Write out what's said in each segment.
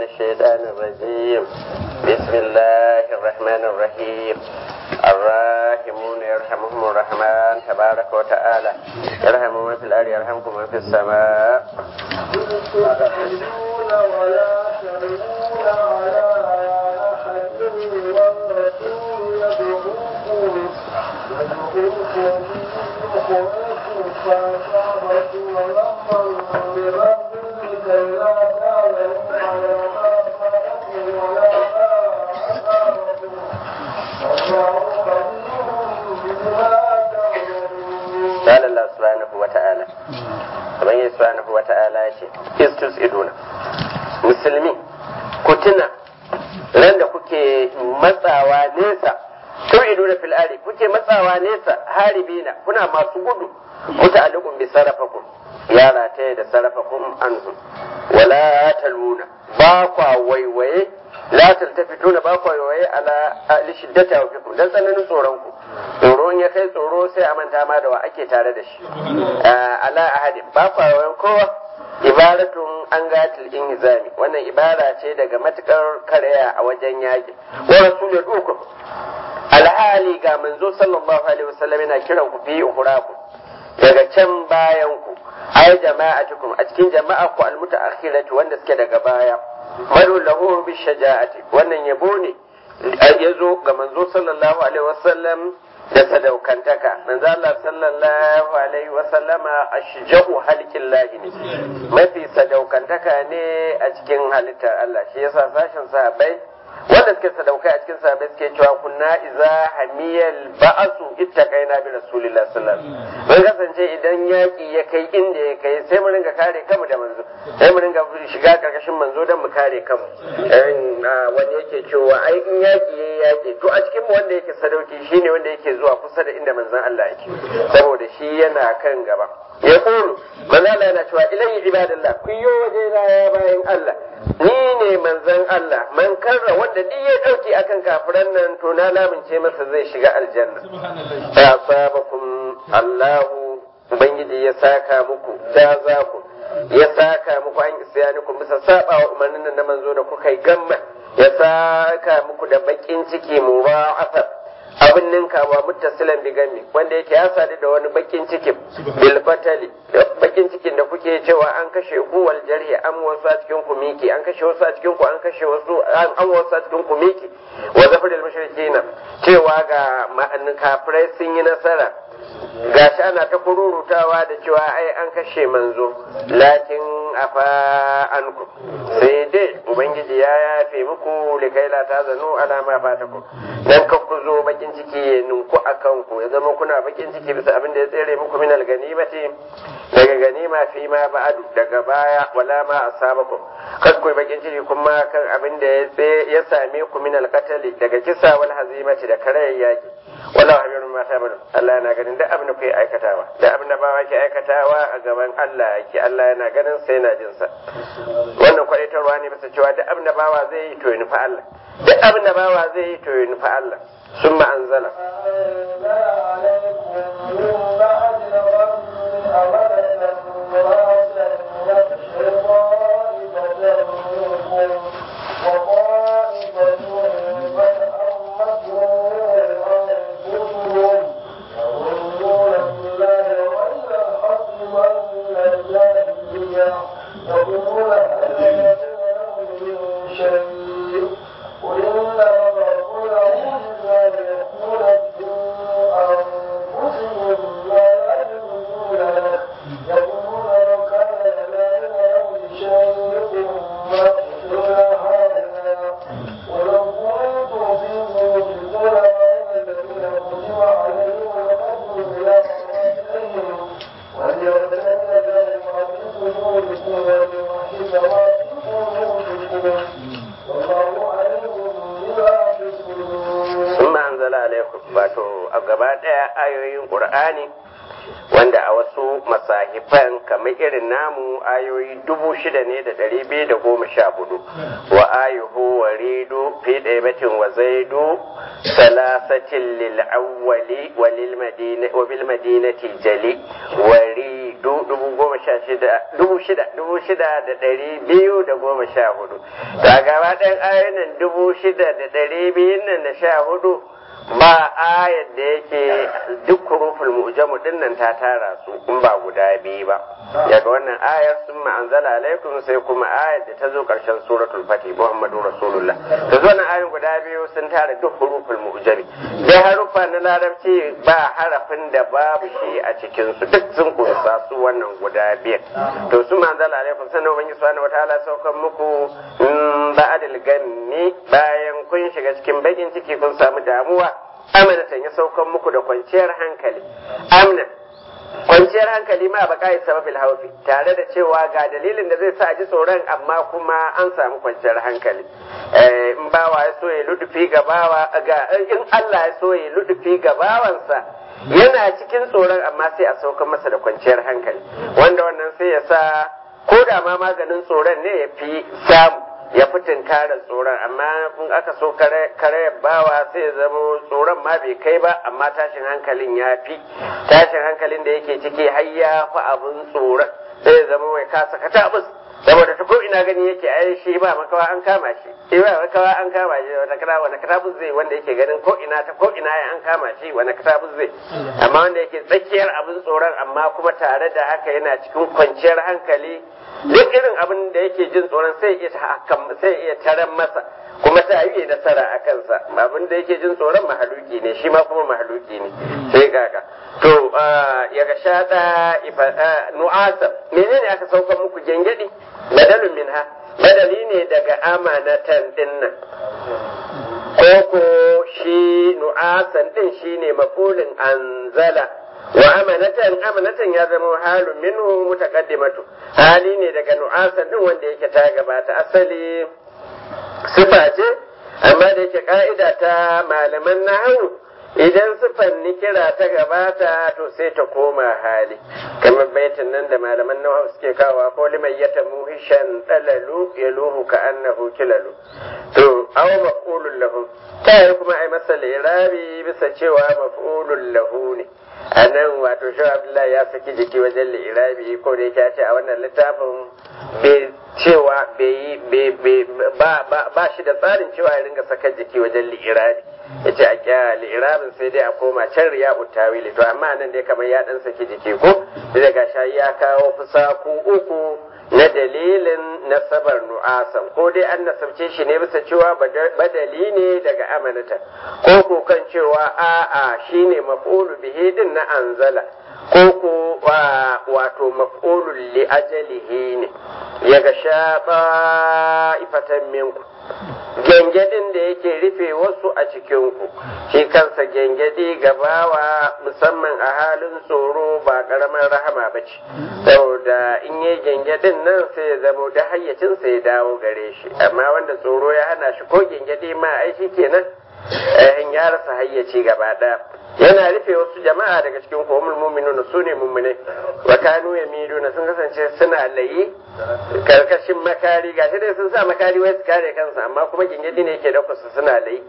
الشيطان الرجيم بسم الله الرحمن الرحيم الراحمون يرحمهم الرحمن تبارك وتعالى يرحم من في الأرض يرحمكم من في السماء تحزنون ولا تلوون على أحد والرسول يدعوكم يدعوكم في أخراكم فأصابكم غما بربكم كي لا تعلموا على ما فاتكم ولا ما أصابكم والله خبير بما تعملون قال الله سبحانه وتعالى Ubangiji subhanahu wa ta'ala ya ce, Istus iduna, musulmi, ku tuna ran da kuke matsawa nesa, tun iduna fil'ari, kuke matsawa nesa haribina, kuna masu gudu, kuta alikun bi sarrafakun, yara ta da sarrafakun anhu, wala taluna, ba kwa waiwaye, la taltafituna ba kwa waiwaye ala lishiddata wa fikum, dan tsananin tsoron ku. tsoro ya kai tsoro sai a manta ma da wa ake tare da shi ala ahadin ba kwayoyin kowa ibaratun an gatil inhizami wannan ibara ce daga matukar karaya a wajen yaƙi wa rasulul ukum alhali ga manzo sallallahu alaihi wasallam yana kiran ku fi uhuraku daga can bayan ku ay jama'atukum a cikin jama'a ku almutaakhirati wanda suke daga baya maru lahu bi shaja'ati wannan yabo ne ya zo ga manzo sallallahu alaihi wasallam da sadaukantaka manzo Allah sallallahu alaihi wasallama ashja'u halqin lahi ne mafi sadaukantaka ne a cikin halittar Allah shi yasa sashin sahabbai wanda suke sadaukai a cikin sahabbai suke cewa kunna iza hamiyal ba'asu ittaqaina bi rasulillah sallallahu alaihi wasallam mun kasance idan yaki ya kai inda ya kai sai mu ringa kare kanmu da manzo sai mu ringa shiga karkashin manzo don mu kare kanmu wani yake cewa ai in yaki ya yaki to a cikin mu wanda yake sadauki shine wanda yake zuwa kusa da inda manzon Allah yake saboda shi yana kan gaba ya kuru manzo Allah yana cewa ilayhi ibadallah ku yi waje na ya bayan Allah ni ne manzon Allah man karra wanda duk ya dauki akan kafiran nan to na lamince masa zai shiga aljanna ya sabakum Allahu ubangiji ya saka muku jaza ku ya saka muku an isyanikum bisa saba wa umarnin nan na manzo da kuka yi gamma ya saka muku da bakin ciki mura'afa abin ninkawa muttasilan bi gami wanda yake ya sadu da wani bakin cikin bil fatali da bakin cikin da kuke cewa an kashe ku wal jarhi an wasu a cikin ku miki an kashe wasu a cikin ku an kashe wasu an wasu a cikin ku miki wa zafiril mushrikina cewa ga ma'anin kafirai sun yi nasara gashi ana ta kururutawa da cewa ai an kashe manzo lakin afa anku sai dai ubangiji ya yafe muku likai la ta zanu ala ma fataku dan ka ku zo bakin ciki ya ninku akan ku ya zama kuna bakin ciki bisa abin da ya tsere muku min alganimati daga ganima fi ma ba'adu daga baya wala ma asabakum kas ku bakin ciki kuma kan abin da ya same ku min alqatali daga kisa wal hazimati da karayar yaki wallahu habirun ma ta'malu Allah yana ganin duk abin da kuke aikatawa duk abin da bawa ke aikatawa a gaban Allah yake Allah yana ganin sai yana jin sa wannan kwaitarwa ne bisa cewa duk abin da bawa zai yi to ya nufi Allah duk abin da bawa zai yi to ya nufi Allah summa anzala أنزل عليكم من بعد الغم أمنة نعاسا يغشي طائفة منكم وطائفة قد أمتهم أنفسهم يظنون بالله غير الحق ظن الجاهلية يقولون هل يكون من شيء قل إنما الرسول إلا ليكون في أنفسهم ما يجدون له يقولون لو كان لنا من شيء ما قتلنا هذا ولو كنتم في بيوتكم لرأينا الذين كتب عليهم القتل إلى صلاتهم وليرتد الذين في صدوركم وليوحد ما في قلوبكم والله عليم بما تصنعون sun anzala alaikum wato a gaba ɗaya ayoyin ƙur'ani wanda a wasu masahifan kamar irin namu ayoyi dubu shida ne da ɗari biyu da goma sha hudu wa ayuhu wa ridu fi ɗaibatin wa zaidu salasatin lil awwali wa lil madina wa bil madinati jali wa ri dubu goma sha shida dubu shida dubu shida da ɗari biyu da goma sha hudu ga gaba ɗayan ayoyin nan dubu shida da ɗari biyun nan da sha hudu ba ayar da yake duk huruful mu'jamu din nan ta tara su in ba guda biyu ba daga wannan ayar sun ma'anzala alaikum sai kuma ayar da ta zo karshen suratul fatih muhammadu rasulullah da zo nan ayoyin guda biyu sun tara duk huruful mu'jami sai harufa na larabci ba harafin da babu shi a cikin su duk sun kunsa su wannan guda biyar to su ma'anzala alaikum sannan ubangiji subhanahu wataala saukan muku ba'adil ganni bayan kun shiga cikin bakin ciki kun samu damuwa amanatan ya saukan muku da kwanciyar hankali amna kwanciyar hankali ma ba kai sababil haufi tare da cewa ga dalilin da zai sa a ji tsoron amma kuma an samu kwanciyar hankali in bawa ya so ya ludufi ga bawa ga in Allah ya so ya ludufi ga bawansa yana cikin tsoron amma sai a saukan masa da kwanciyar hankali wanda wannan sai ya sa ko da ma maganin tsoron ne ya fi samu ya fi tunkarar tsoron amma in aka so kare bawa sai ya zama tsoron ma bai kai ba amma tashin hankalin ya fi tashin hankalin da yake ciki har ya fi abin tsoron sai ya zama mai kasa katabus saboda ta ko ina gani yake ai shi ba makawa an kama shi shi ba makawa an kama shi wanda kata wanda katabus zai wanda yake ganin ko ina ta ko ina ya an kama shi wanda katabus zai amma wanda yake tsakiyar abin tsoron amma kuma tare da haka yana cikin kwanciyar hankali duk irin abin da yake jin tsoron sai iya sai iya taran masa kuma ta yi nasara a kansa abin da yake jin tsoron mahaluki ne shi ma kuma mahaluki ne sai kaka to ya ga shaɗa nu'asa menene aka sauka muku gengedi badalun minha badali ne daga amanatan dinnan koko shi nu'asan din shine mafulin anzala wa amanatan amanatan ya zama halun minhu mutaqaddimatu hali ne daga nu'asan din wanda yake ta gabata asali sifa ce amma da yake ka'ida ta malaman nahawu idan sifan nikira ta gabata to sai ta koma hali kamar baitin nan da malaman nahawu suke kawa ko liman yata muhishan dalalu yaluhu ka annahu kilalu to aw maf'ulun lahu ta kuma ai masa lirabi bisa cewa maf'ulun lahu ne a nan wato shi abdullahi ya saki jiki wajen lirabi ko da yake ce a wannan littafin bai cewa ba shi da tsarin cewa ya ringa saka jiki wajen lirabi ya ce a kya lirabin sai dai a koma can riya utawili to amma nan dai kamar ya dan saki jiki ko da ga shayi ya kawo fusaku uku na dalilin nasabar nu'asan ko dai an nasabce shi ne bisa cewa badali ne daga amanata ko ko kan cewa a'a shine maf'ulu bihi din na anzala ko ko wato maf'ulun li ajalihi ne ya ga shaɓa ifatan minku gengedin da yake rufe wasu a cikinku shi kansa gengedi gabawa musamman a halin tsoro ba ƙaramin rahama ba ce saboda in yi gengedin nan sai ya zamo da hayyacinsa ya dawo gare shi amma wanda tsoro ya hana shi ko gengedi ma ai shi kenan in ya rasa hayyaci gaba ɗaya yana rufe wasu jama'a daga cikin komul mu'minuna su ne mu'minai wa kanu yamiluna sun kasance suna layi karkashin makari gashi dai sun sa makari wai su kare kansu amma kuma gingidi ne yake dauka su suna layi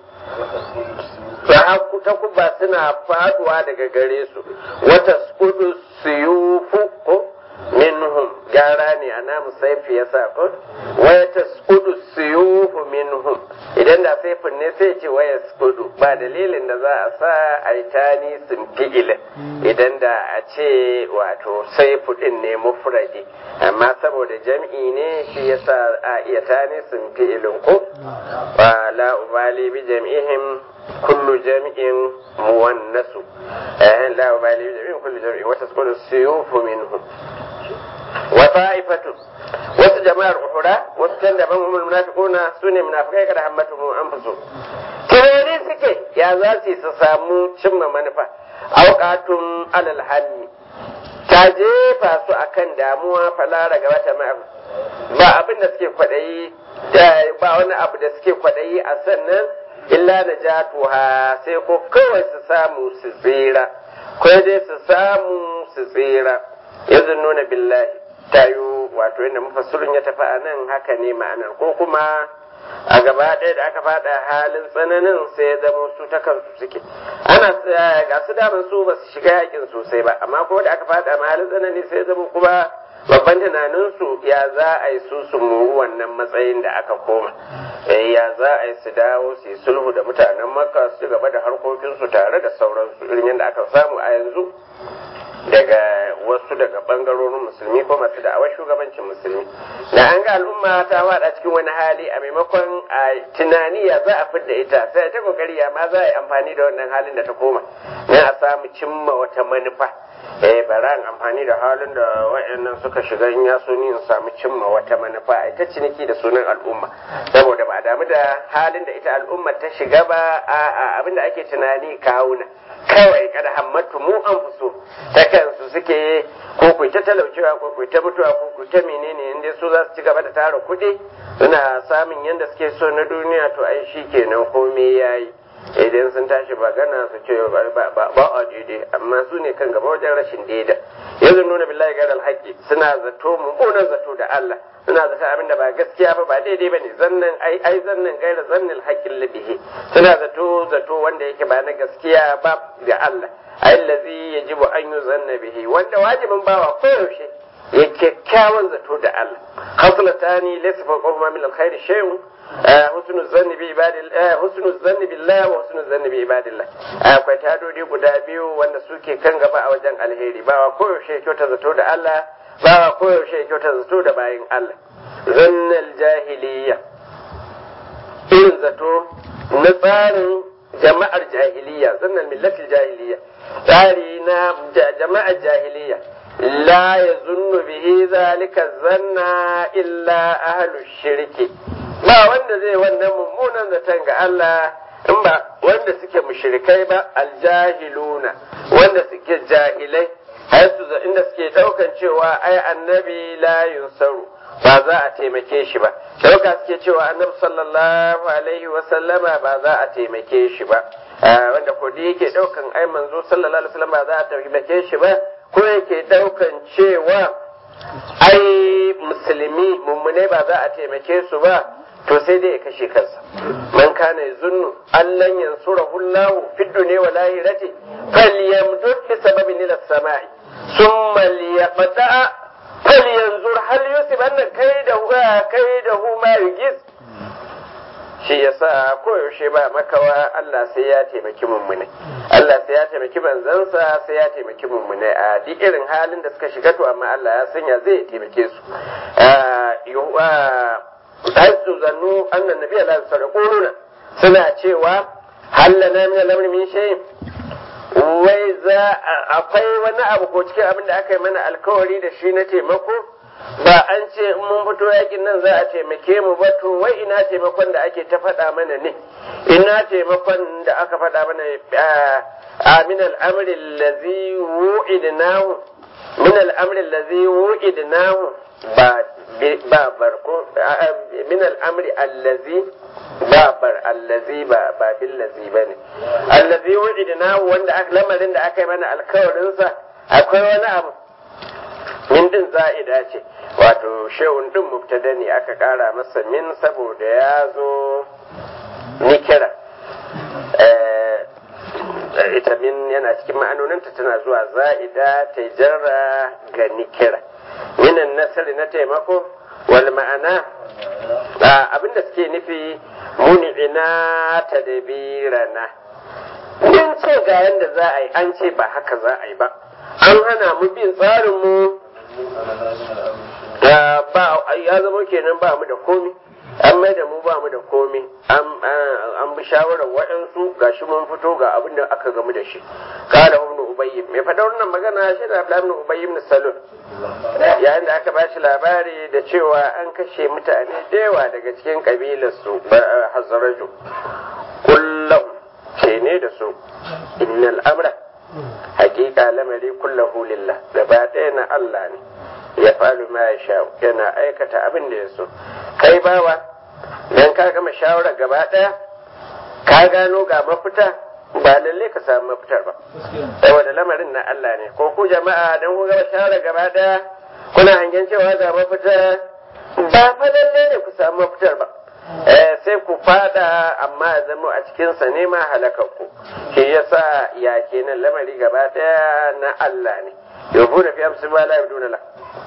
ta kuba suna faduwa daga gare su wata skudu suyufu ko minhum gara ne a namu saifi ya sa ko waya ta skudu suyufu minhum idan da saifin ne sai ce waya skudu ba dalilin da za a sa a yi tani sun fi'ilin idan da a ce wato saifu din ne mufradi amma saboda jam'i ne shi yasa a iya tani sun fi'ilin ko wa la ubali bi jam'ihim kullu jam'in muwannasu eh la ubali bi jam'ihim kullu jam'in wa tasqutu suyufu minhum wa ta'ifatu wasu jama'ar uhura wasu can daban humul munafiquna sune munafikai kada hammatu mu anfusu kirari suke ya za su su samu cimma manufa auqatun alal hanni ta jefa su akan damuwa falara gaba ta ma'a ba abin da suke kwadayi ba wani abu da suke kwadayi a sannan illa na jatuha sai ko kawai su samu su tsira ko dai su samu su tsira yanzu nuna billahi tayo wato yadda mafassirin ya tafi a nan haka ne ma'anar ko kuma a gaba ɗaya da aka fada halin tsananin sai ya zama su ta kansu suke ana ga su daman su ba su shiga yakin sosai ba amma kuma da aka fada ma halin tsanani sai ya zama kuma babban tunaninsu ya za a yi su su muru wannan matsayin da aka koma ya za a yi su dawo su yi sulhu da mutanen makka su gaba da harkokinsu tare da sauransu irin yadda aka samu a yanzu daga wasu daga bangarorin musulmi ko masu da'awar shugabancin musulmi da an ga al'umma ta wada cikin wani hali a maimakon a tunani ya za a fidda ita sai ta kokari ya ma za a yi amfani da wannan halin da ta koma na a samu cimma wata manufa eh bara amfani da halin da wayannan suka shiga in ya so ni in samu cimma wata manufa a ita ciniki da sunan al'umma saboda ba a damu da halin da ita al'umma ta shiga ba a abinda ake tunani kawuna kawai kada hammatu mu an fuso ta kansu suke ko ku ta talaucewa ko ku ta mutuwa ko ku ta menene inda su za su ci gaba da tara kuɗi suna samun yadda suke so na duniya to ai shi kenan komai yayi idan sun tashi magana su ce ba a daidai amma su ne kan gaba wajen rashin daida yanzu nuna billahi ga alhaqi suna zato mummunan zato da Allah suna zata abin da ba gaskiya ba ba daidai bane zannan ai ai zannan gaira zannil haqqil libihi suna zato zato wanda yake ba na gaskiya ba ga Allah allazi yajibu an yuzanna bihi wanda wajibin bawa koyaushe ya kyakkyawan zato da Allah haslatani laysa fawqa min alkhairi shay'un husnul zanni bi ibadillah husnul zanni billah wa husnul zanni bi ibadillah akwai tadodi guda biyu wanda suke kan gaba a wajen alheri bawa koyaushe kyauta zato da Allah bawa koyaushe kyauta zato da bayin Allah zannal jahiliya irin zato na tsarin jama'ar jahiliya zannal millatil jahiliya tsari na jama'ar jahiliya la yazunnu bihi zalika zanna illa ahlus shirki ba wanda zai wannan mummunan zaton ga Allah in ba wanda suke mushrikai ba aljahiluna wanda suke jahilai har su inda suke daukan cewa ai annabi la yunsaru ba za a taimake shi ba dauka suke cewa annabi sallallahu alaihi wa sallama ba za a taimake shi ba wanda ko da yake daukan ai manzo sallallahu alaihi wa sallam ba za a taimake shi ba ko yake daukan cewa ai musulmi mummune ba za a taimake su ba to sai dai ya kashe kansa man kana yazunnu allan yansurahu Allah fi dunya wa lahirati falyamdud bi sababin ila samai thumma liyaqta falyanzur hal yusibanna kaidahu kaidahu ma yugis shi yasa koyaushe ba makawa Allah sai ya taimaki mummune Allah sai ya taimaki banzansa sai ya taimaki mummune a duk irin halin da suka shiga to amma Allah ya sanya zai taimake su haisu zannu annan nabi Allah sadaquna suna cewa hallana min al-amri min shay wai za akwai wani abu ko cikin abin da aka yi mana alkawari da shi na taimako ba an ce in mun fito yakin nan za a taimake mu ba to wai ina taimakon da ake ta faɗa mana ne ina taimakon da aka faɗa mana a min al-amri allazi wu'idnahu min al-amri allazi wu'idnahu ba ba barko min al'amri allazi ba bar allazi ba ba billazi ba ne allazi wa'idna wanda aka lamarin da aka yi mana alkawarinsa akwai wani abu min din za'ida ce wato shehun din mubtada ne aka kara masa min saboda ya zo nikira ita min yana cikin ma'anoninta tana zuwa za'ida ta jarra ga nikira minan nasari na taimako wal ma'ana abinda suke nufi muni'ina ta dabirana mun ce ga yanda za a yi an ce ba haka za a yi ba an hana mu bin tsarinmu ya zama kenan ba mu da komi an mai da mu ba mu da komi an bi shawarar waɗansu gashi mun fito ga abin da aka gamu da shi kada ibn ubayy mai faɗa wannan magana shi da Abdullah ibn ubayy ibn salul yayin da aka bashi labari da cewa an kashe mutane da yawa daga cikin kabilar su hazaraju kullum ce ne da su innal amra hakika lamari kullahu lillah gaba ɗaya na Allah ne ya falu ma ya sha yana aikata abin da ya so kai bawa dan ka gama shawara gaba ɗaya ka gano ga mafita ba lalle ka samu mafitar ba saboda lamarin na Allah ne ko ku jama'a dan ku gama shawara gaba ɗaya kuna hangen cewa ga mafita ba fa lalle ne ku samu mafitar ba sai ku fada amma ya zama a cikinsa ne ma halakakku shi yasa ya kenan lamari gaba daya na Allah ne yabu da fi amsu ba la yabduna la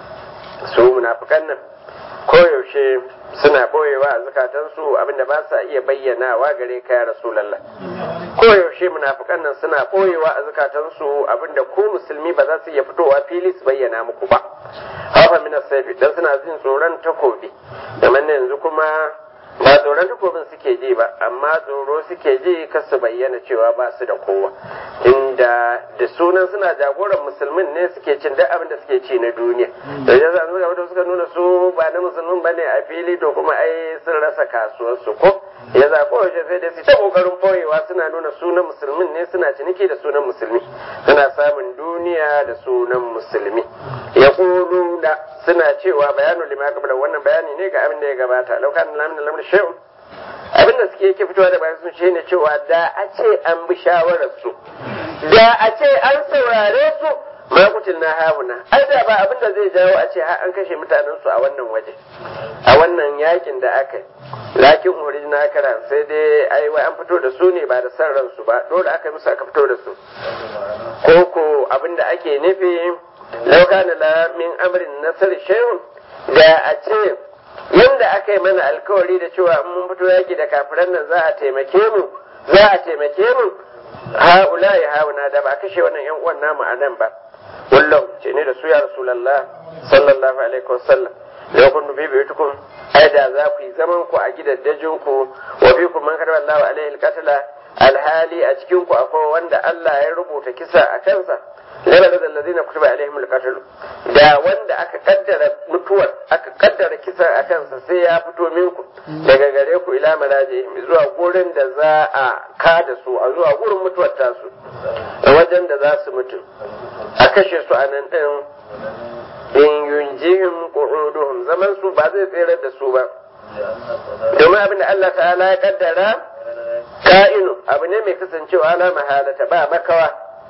su munafikan nan koyaushe suna boyewa a zukatansu abinda ba sa iya bayyanawa gare ka ya rasulallah koyaushe munafikan nan suna boyewa a zukatansu abinda ku musulmi ba za su iya fitowa fili su bayyana muku ba hafa min saifi dan suna jin tsoron takobi kamar yanzu kuma ba tsoron takobin suke ji ba amma tsoro suke ji kar su bayyana cewa ba su da kowa inda da sunan suna jagoran musulmin ne suke cin duk abin da suke ci na duniya da ya zanu da suka nuna su ba na musulmin ba ne a fili to kuma ai sun rasa kasuwar su ko ya za ko yaushe sai dai su ta kokarin boyewa suna nuna sunan musulmin ne suna ciniki da sunan musulmi suna samun duniya da sunan musulmi ya da suna cewa bayanu lima kabla wannan bayani ne ga abin da ya gabata laukan lamin lamin shay'un abin da suke yake fitowa da bayan sun ce ne cewa da a ce an bi shawarar su da a ce an saurare su ma kutil na hauna ai da ba abin da zai jawo a ce har an kashe mutanen su a wannan waje a wannan yakin da aka yi lakin original karan sai dai ai wai an fito da su ne ba da san ransu ba dole aka yi musu aka fito da su ko ko abin da ake nufi lau kana la min amrin nasar shay'un da a ce yanda aka yi mana alkawari da cewa in mun fito yaki da kafiran nan za a taimake mu za a taimake mu haula ya hauna da ba kashe wannan yan uwan namu a nan ba wallahu ce ne da su ya rasulullah sallallahu alaihi wasallam da kun nufi bai tukun ai da za ku yi zaman ku a gidaddajin ku wa bi ku man karba Allah alaihi alqatla alhali a cikin ku akwai wanda Allah ya rubuta kisa a kansa lalla da allazina kutiba alaihim alqatl da wanda aka kaddara mutuwar aka kaddara kisa a kansa sai ya fito minku daga gare ku ila malajihim zuwa gurin da za a kada su a zuwa gurin mutuwar tasu wajen da za su mutu a kashe su a nan din in yunjihim qu'uduhum zaman su ba zai tsere da su ba domin abin da Allah ta'ala ya kaddara ka'inu abu ne mai kasancewa ala mahalata ba makawa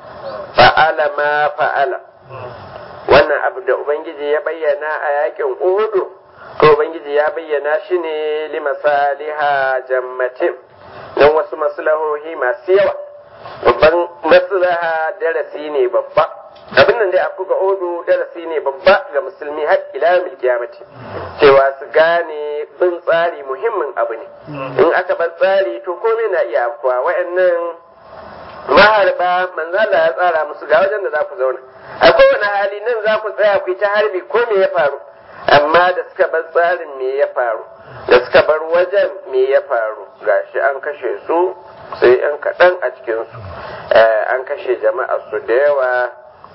fa'ala ma fa'ala wannan abu da ubangiji ya bayyana a yakin uhudu to ubangiji ya bayyana shi ne limasaliha jammatin don wasu maslahohi masu yawa babban maslaha darasi ne babba abin nan dai a kuka odu darasi ne babba ga musulmi har ila mil kiyamati cewa su gane bin tsari muhimmin abu ne in aka bar tsari to komai na iya afkuwa wayannan maharba manzala ya tsara musu ga wajen da za ku zauna a kowane hali nan za ku tsaya ku yi ta harbi ko me ya faru amma da suka bar tsarin me ya faru da suka bar wajen me ya faru gashi an kashe su sai yan kaɗan a cikinsu an kashe jama'a su da yawa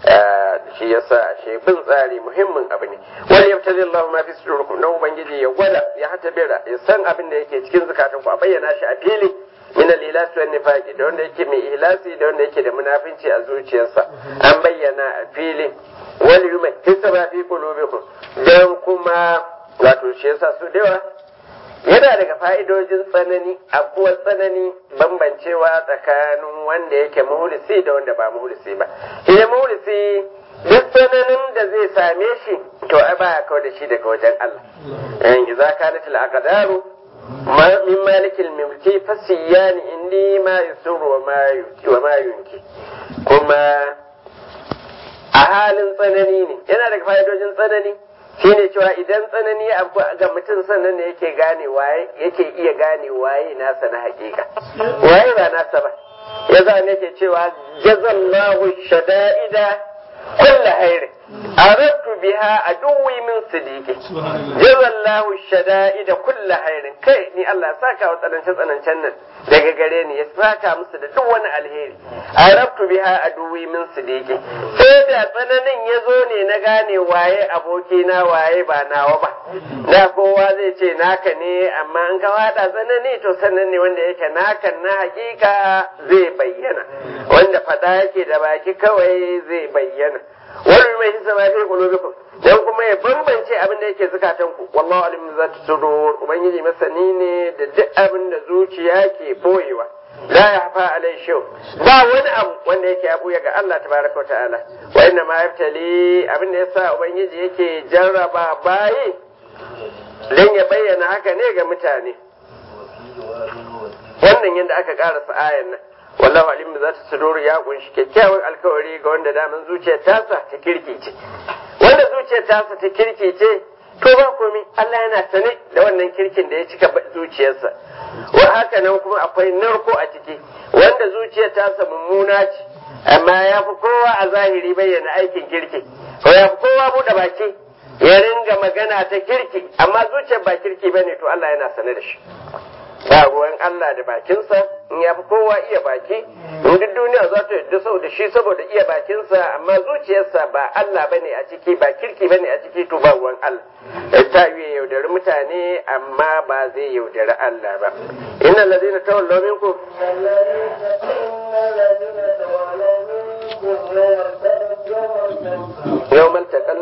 shi yasa ashe bin tsari muhimmin abu ne wani yabtali Allah ma fi sudurikum dan ubangiji ya gwada ya hata bira ya san abin da yake cikin zakatun ku a bayyana shi a fili min al-ilas wa nifaqi da wanda yake mai ihlasi da wanda yake da munafinci a zuciyarsa an bayyana a fili wal yuma hisaba fi qulubikum dan kuma wato shi yasa su da yawa yana daga fa'idojin tsanani abuwa tsanani bambancewa tsakanin wanda yake muhlisi da wanda ba muhlisi ba shi muhlisi duk tsananin da zai same shi to ai baya kawai da shi daga wajen Allah in idza kanat al-aqdaru min malikil mulki fasiyani indi ma yusuru wa ma wa ma yunki kuma a halin tsanani ne yana daga fa'idojin tsanani shine cewa idan tsanani ya abu ga mutum sannan ne yake gane waye yake iya gane waye nasa na hakika waye ba nasa ba ya za ne ke cewa jazallahu shada'ida kulla hairi aradtu biha aduwi min sidiki jazallahu shada'ida kulla hairin kai ni Allah saka wa tsanance tsanancen nan daga gare ni ya saka musu da duk wani alheri aradtu biha aduwi min sidiki sai da tsananin ya zo ne na gane waye abokina waye ba nawa ba da kowa zai ce naka ne amma in ka wada tsanani to sannan ne wanda yake nakan na hakika zai bayyana wanda fada yake da baki kawai zai bayyana wani mai hisa ma fi qulubikum dan kuma ya bambance abin da yake zukatan ku wallahu alim za ta sudur ubangiji masani ne da duk abin da zuciya ke boyewa la yahfa alai shaw ba wani abu wanda yake abuya ga Allah tabaraka ta'ala wa inna ma yaftali abin da yasa ubangiji yake jarraba bayi dan ya bayyana haka ne ga mutane wannan yadda aka karasa ayan nan wallahu alim za ta sudur ya kunshi kyakkyawan alkawari ga wanda daman zuciyar tasa ta kirkice wanda zuciyar tasa ta kirkice to ba komai Allah yana sane da wannan kirkin da ya cika zuciyarsa wa haka nan kuma akwai narko a ciki wanda zuciyar tasa mummuna ce amma ya fi kowa a zahiri bayyana aikin kirki ko ya fi kowa buɗe baki ya ringa magana ta kirki amma zuciyar ba kirki bane to Allah yana sane da shi ba ruwan Allah da bakinsa in ya fi kowa iya baki in duk duniya za ta yadda sau da shi saboda iya bakinsa amma zuciyarsa ba Allah bane a ciki ba kirki bane a ciki to ba ruwan Allah ta yi yaudari mutane amma ba zai yaudari Allah ba inna ladina tawallaw minkum yawmal taqal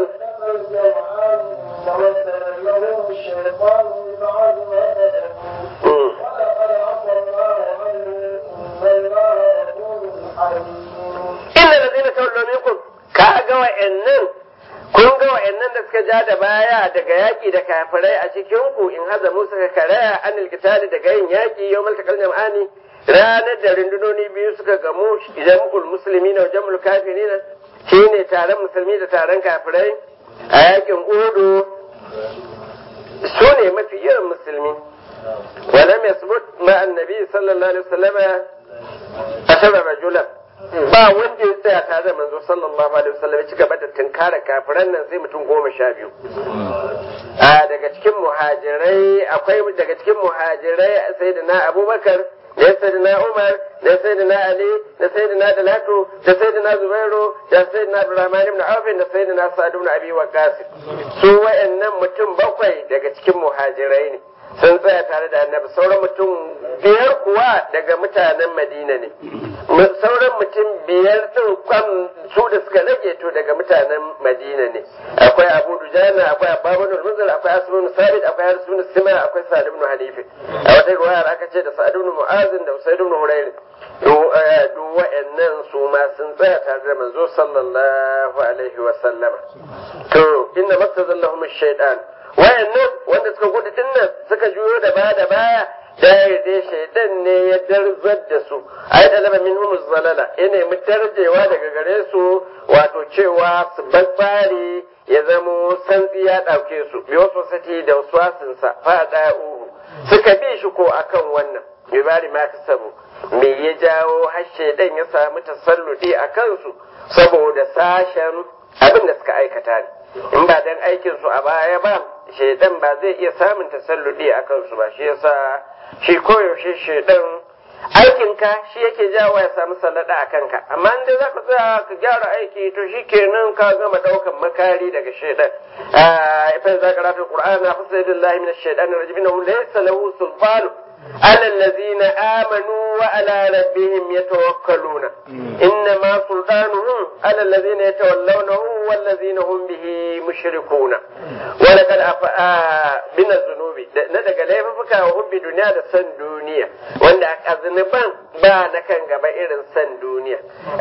الشيطان ببعض ما كسبوا ولقد عفى الله عنهم إن الله غفور حليم inna ladina tawallaw minkum ka ga wa'annan kun ga wa'annan da suka ja da baya daga yaki da kafirai a cikin ku in haza musu ka karaya anil qitali daga yin yaki yawmal taqal jam'ani ranar da rundunoni biyu suka gamu idan mukul musulmi na jamul kafirina shine taron musulmi da taron kafirai a yakin uhudu su ne mafi yawan musulmi ولم يثبت مع النبي صلى الله عليه وسلم عشر رجلا ba wanda ya tsaya tare da manzo sallallahu alaihi wasallam ya ci gaba da tunkara kafiran nan sai mutum goma sha biyu a daga cikin muhajirai akwai daga cikin muhajirai sayyidina abubakar da sayyidina umar da sayyidina ali da sayyidina dalatu da sayyidina zubairu da sayyidina abdurrahman ibn auf da sayyidina sa'd ibn abi waqqas su wayannan mutum bakwai daga cikin muhajirai ne sun tsaya tare da annabi sauran mutum biyar kuwa daga mutanen madina ne sauran mutum biyar din kwan su da suka rage to daga mutanen madina ne akwai abu dujana akwai ababun munzir akwai asbun sabit akwai harsun sima akwai sa'd ibn hanifi a wata riwayar aka ce da sa'd ibn mu'azin da usaid ibn hurayr duk wa'annan su ma sun tsaya tare da manzo sallallahu alaihi wa sallama to inna mastazallahum ash-shaytan wayannan wanda suka gudu dinnan suka juyo da baya da baya da yarda shaidan ne ya darzar da su ai talaba minhum zalala ya nemi darjewa daga gare su wato cewa su babbare ya zamo santsi ya ɗauke su bi wasu sati da wasu sa fada uhu suka bi shi ko akan wannan bi bari ma kasabu me ya jawo har shaidan ya samu tasalludi a kansu saboda sashen abin da suka aikata ne in ba dan aikin su a baya ba shaidan ba zai iya samun tasalludi a kansu ba shi yasa shi koyaushe shaidan aikinka shi yake jawo ya samu sallada a kanka amma in dai zaka tsaya ka gyara aiki to shi kenan ka gama daukan makari daga shaidan fa za ka rata qur'ana fa sayyidillahi min ash-shaytan rajim innahu laysa lahu sultanu على الذين آمنوا وعلى ربهم يتوكلون إنما سلطانهم على الذين يتولونه والذين هم به مشركون ولقد من الذنوب ندق لaifuka wa hubbi duniya da san duniya wanda a zunuban ba na kan gaba irin san duniya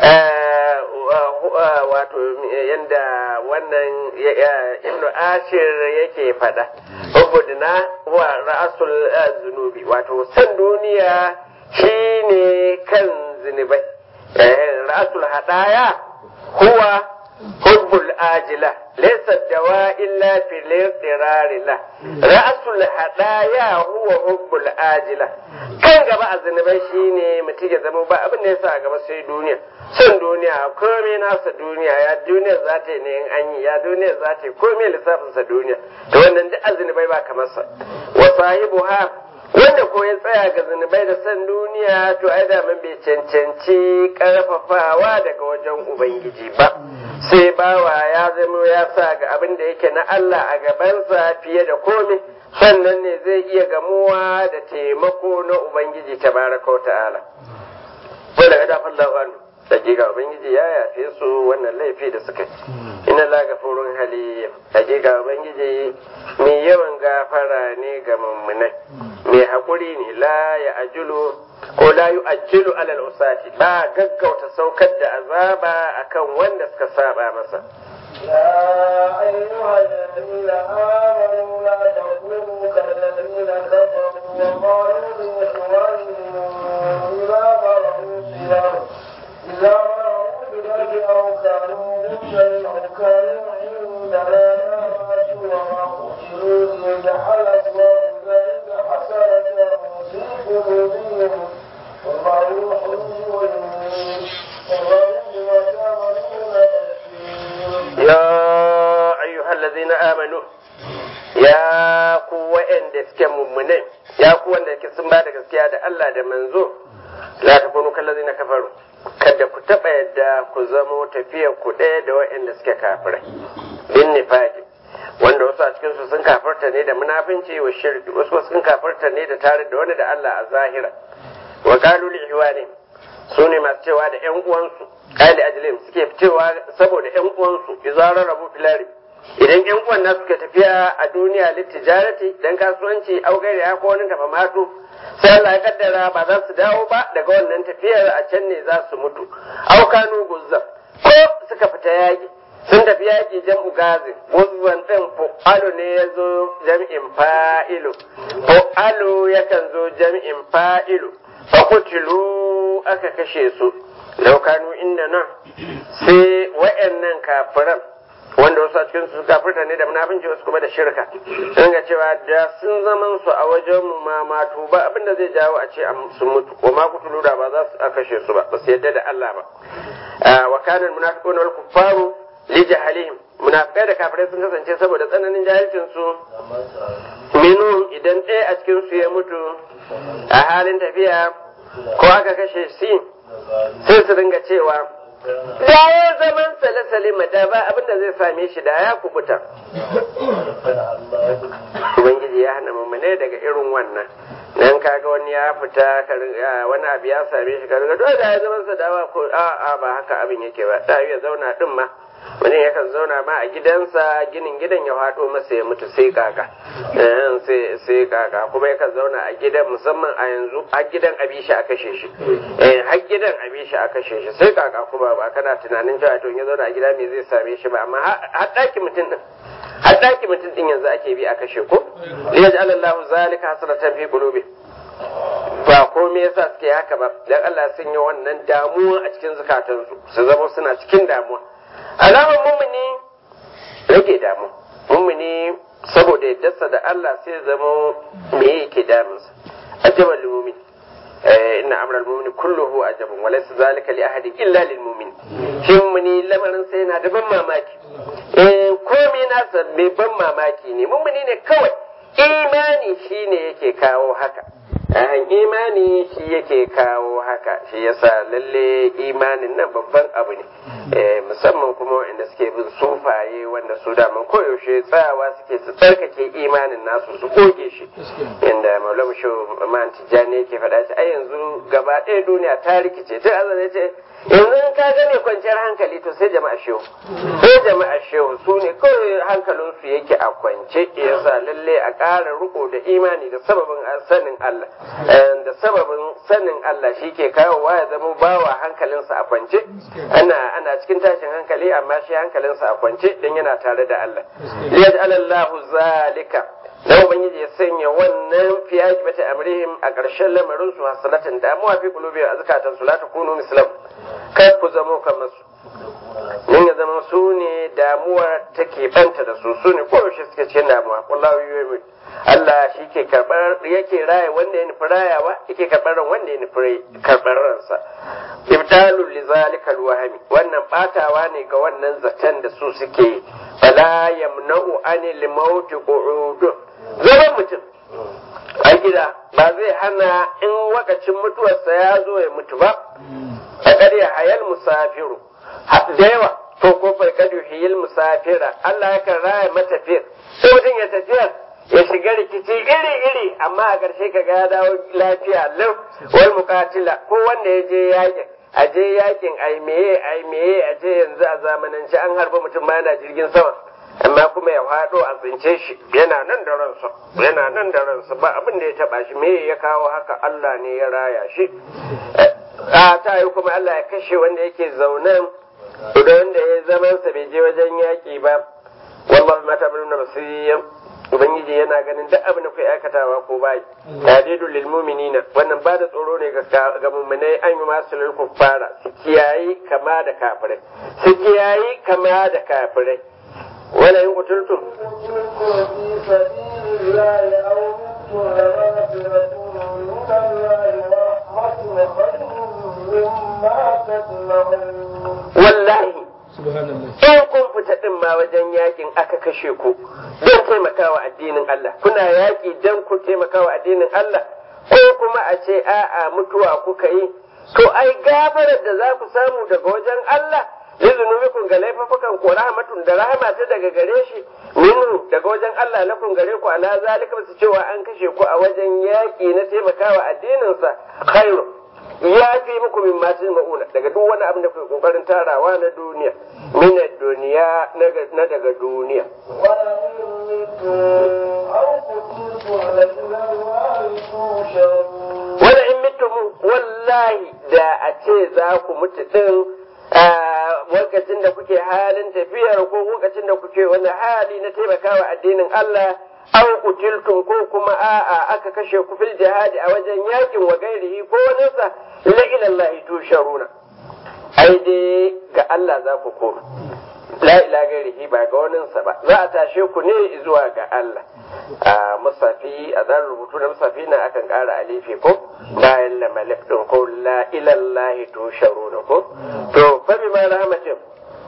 wato yanda wannan ibnu ashir yake fada hubbudina wa ra'asul zunubi wato san duniya shine kan zunubai ra'asul hadaya huwa hubbul ajila laysa dawa illa fil iqrari la ra'asul hadaya huwa hubbul ajila kan gaba a zunubai shine mutum ya zama ba abin da yasa a gaba sai duniya son duniya komai nasa duniya ya duniya za ta yi ne in an yi ya duniya za ta yi komai lissafinsa duniya da wannan duk azunubai ba kamar sa wa sahibu ha wanda ko ya tsaya ga zunubai da son duniya to ai da man bai cancanci karfafawa daga wajen ubangiji ba sai bawa ya zama ya sa ga abin da yake na Allah a gabansa fiye da komai sannan ne zai iya gamuwa da taimako na ubangiji tabaraka wa ta'ala wanda ya dafa Allah hakika ubangiji ya yafe su wannan laifi da suka ina la gafurun hali hakika ubangiji mai yawan gafara ne ga mummunai mai haƙuri ne la ya ajulu ko la yu ajilu alal usati ba gaggauta saukar da azaba akan wanda suka saba masa يا أيها الذين آمنوا لا تكونوا كالذين كفروا وقالوا لإخوانهم إذا مروا بالأرض أو كانوا غزا أو كانوا عندنا نامت وما قتلوا ليجعل الله ذلك حسرة في قلوبهم والله يحيي ويميت والله بما تعملون بصير يا أيها الذين آمنوا ya ku wa'anda suke mummunai ya ku wanda ke sun ba da gaskiya da Allah da manzo la ta kunu kallazina kafaru kada ku taba yadda ku zamo tafiyar ku ɗaya da wa'anda suke kafirai bin nifaqi wanda wasu a cikin su sun kafarta ne da munafinci wa shirki wasu sun kafarta ne da tare da wani da Allah a zahira wa qalu li ihwani su ne masu cewa da ƴan uwansu qali ajlim suke cewa saboda ƴan uwansu izara rabu filari idan yan uwan nasu suka tafiya a duniya littijarati dan kasuwanci au gairi ya ko wani tafa matu sai Allah ya kaddara ba za su dawo ba daga wannan tafiyar a can ne za su mutu au kanu guzzan ko suka fita yaki sun tafi yaki jam'u gazi guzzan din fu'alu ne ya zo jam'in fa'ilu fu'alu yakan zo jam'in fa'ilu fa kutilu aka kashe su lau kanu inda nan sai wa'annan kafiran wanda wasu a cikin su kafirta ne da munafinci wasu kuma da shirka sun ga cewa da sun zaman su a wajen mu ma matu ba abinda zai jawo a ce sun mutu wa ma kutulu da ba za su a kashe su ba ba su yadda da Allah ba wa kana munafiquna wal kuffaru li jahalihim munafikai da kafirai sun kasance saboda tsananin jahilcin su minu idan ɗaya a cikin su ya mutu a halin tafiya ko aka kashe shi sai su dinga cewa da ya zaman sale-sale mata ba abinda zai same shi da ya kubuta. Ubangiji ya hana mummune daga irin wannan. Nan kaga wani ya fita wani abu ya same shi ka riga dole da ya zaman sa dawa ko a'a ba haka abin yake ba. Da ya zauna din ma. Wani yakan zauna ma a gidansa ginin gidan ya faɗo masa ya mutu sai kaka. sai kaka kuma yakan zauna a gidan musamman a yanzu har gidan abishi a kashe shi. har gidan abishi a kashe shi sai kaka kuma ba kana tunanin cewa to ya zauna a gida me zai same shi ba amma har ɗaki mutum din har ɗaki mutum din yanzu ake bi a kashe ko liyaj'al Allahu zalika hasratan fi qulubi ba komai yasa suke haka ba dan Allah sun yi wannan damuwa a cikin zukatansu su zama suna cikin damuwa alamar mummuni rage damu mummuni saboda yaddarsa da Allah sai zama me yake damunsa ajabal mumin inna amral mu'mini kulluhu ajabun wa laysa zalika li ahadin illa lil mu'min shin muni lamarin sai yana da ban mamaki eh komai nasa mai ban mamaki ne mummuni ne kawai imani shine yake kawo haka an imani shi yake kawo haka shi yasa lalle imanin nan babban abu ne musamman kuma wanda suke bin sufaye wanda su daman koyaushe tsayawa suke su tsarkake imanin nasu su goge shi inda maulama shi man tijjani yake faɗa shi ai yanzu gaba ɗaya duniya ta rikice tun azan ya ce yanzu in ka gane kwanciyar hankali to sai jama'a shehu sai jama'a shehu su ne kawai hankalinsu yake a kwance yasa lalle a ƙara riko da imani da sababin sanin Allah da sababin sanin Allah shi ke kawowa ya zama bawa hankalinsa a kwance ana ana cikin tashin hankali amma shi hankalinsa a kwance dan yana tare da Allah yaj'alallahu zalika dan ubangiji ya sanya wannan fi akibati amrihim a ƙarshen lamarin su hasalatan damuwa fi qulubi a zakatan su la takunu mislam kai ku zama kamar su mun ya zama su ne damuwar take banta da su su ne koyaushe suke cikin damuwa wallahu yu'min Allah shi ke karɓar yake raya wanda ya nufi rayawa yake karɓar ran wanda ya nufi karɓar ransa ibtalul li zalika alwahmi wannan batawa ne ga wannan zaton da su suke fala yamna'u anil maut qu'ud zaman mutum a gida ba zai hana in wakacin mutuwarsa ya zo ya mutu ba a ƙarya hayal musafiru da yawa to ko farkadu hiyil musafira Allah yakan raya matafiyar sai mutum ya tafiya ya shiga rikici iri-iri amma a ƙarshe ka ya dawo lafiya lau wal muqatila ko wanda ya je yakin a je yakin ai meye ai meye a je yanzu a zamanance an harba mutum ma yana jirgin sama amma kuma ya faɗo a tsince shi yana nan da ransa yana nan da ransa ba abin da ya taba shi me ya kawo haka Allah ne ya raya shi a ta yi kuma Allah ya kashe wanda yake zaunan da wanda ya zaman sa bai je wajen yaƙi ba wallahi mata bin basiriyan ubangiji yana ganin duk abin da kai aikatawa ko bai tadidul lil mu'minina wannan ba da tsoro ne ga ga mu'minai an yi masu lil kuffara su kiyayi kama da kafirai su kiyayi kama da kafirai wala in kuturtum قتلتم في سبيل الله أو متم لمغفرة من الله ورحمة خير مما تجمعون wallahi subhanallah in kun fita din ma wajen yakin aka kashe ku don taimakawa addinin Allah kuna yaki don ku taimakawa addinin Allah ko kuma a ce a'a mutuwa kuka yi to ai gafarar da za ku samu daga wajen Allah lizunubikum ga laifafukan ku rahmatun da rahama ta daga gare shi minhu daga wajen Allah lakum gare ku ala zalika su cewa an kashe ku a wajen yaki na taimakawa addinin sa khairu ya fi muku min ma ma'una daga duk wani abin da kuke kokarin tarawa na duniya min duniya na daga duniya ولئن متم أو قتلتم لإلى الله تحشرون wala in mutum wallahi da a ce za ku mutu din lokacin da kuke halin tafiyar ko lokacin da kuke wani hali na taimakawa addinin Allah aw kutiltum ko kuma a'a aka kashe ku fil jihadi a wajen yakin wa gairihi ko wani sa la ila Allah tusharuna ai dai ga Allah za ku koma la ila gairihi ba ga wani sa ba za a tashe ku ne zuwa ga Allah a musafi a zan rubutu na musafi na akan ƙara alifi ko bayan lamalif din ko la ila Allah tusharuna ko to fa bima rahmatin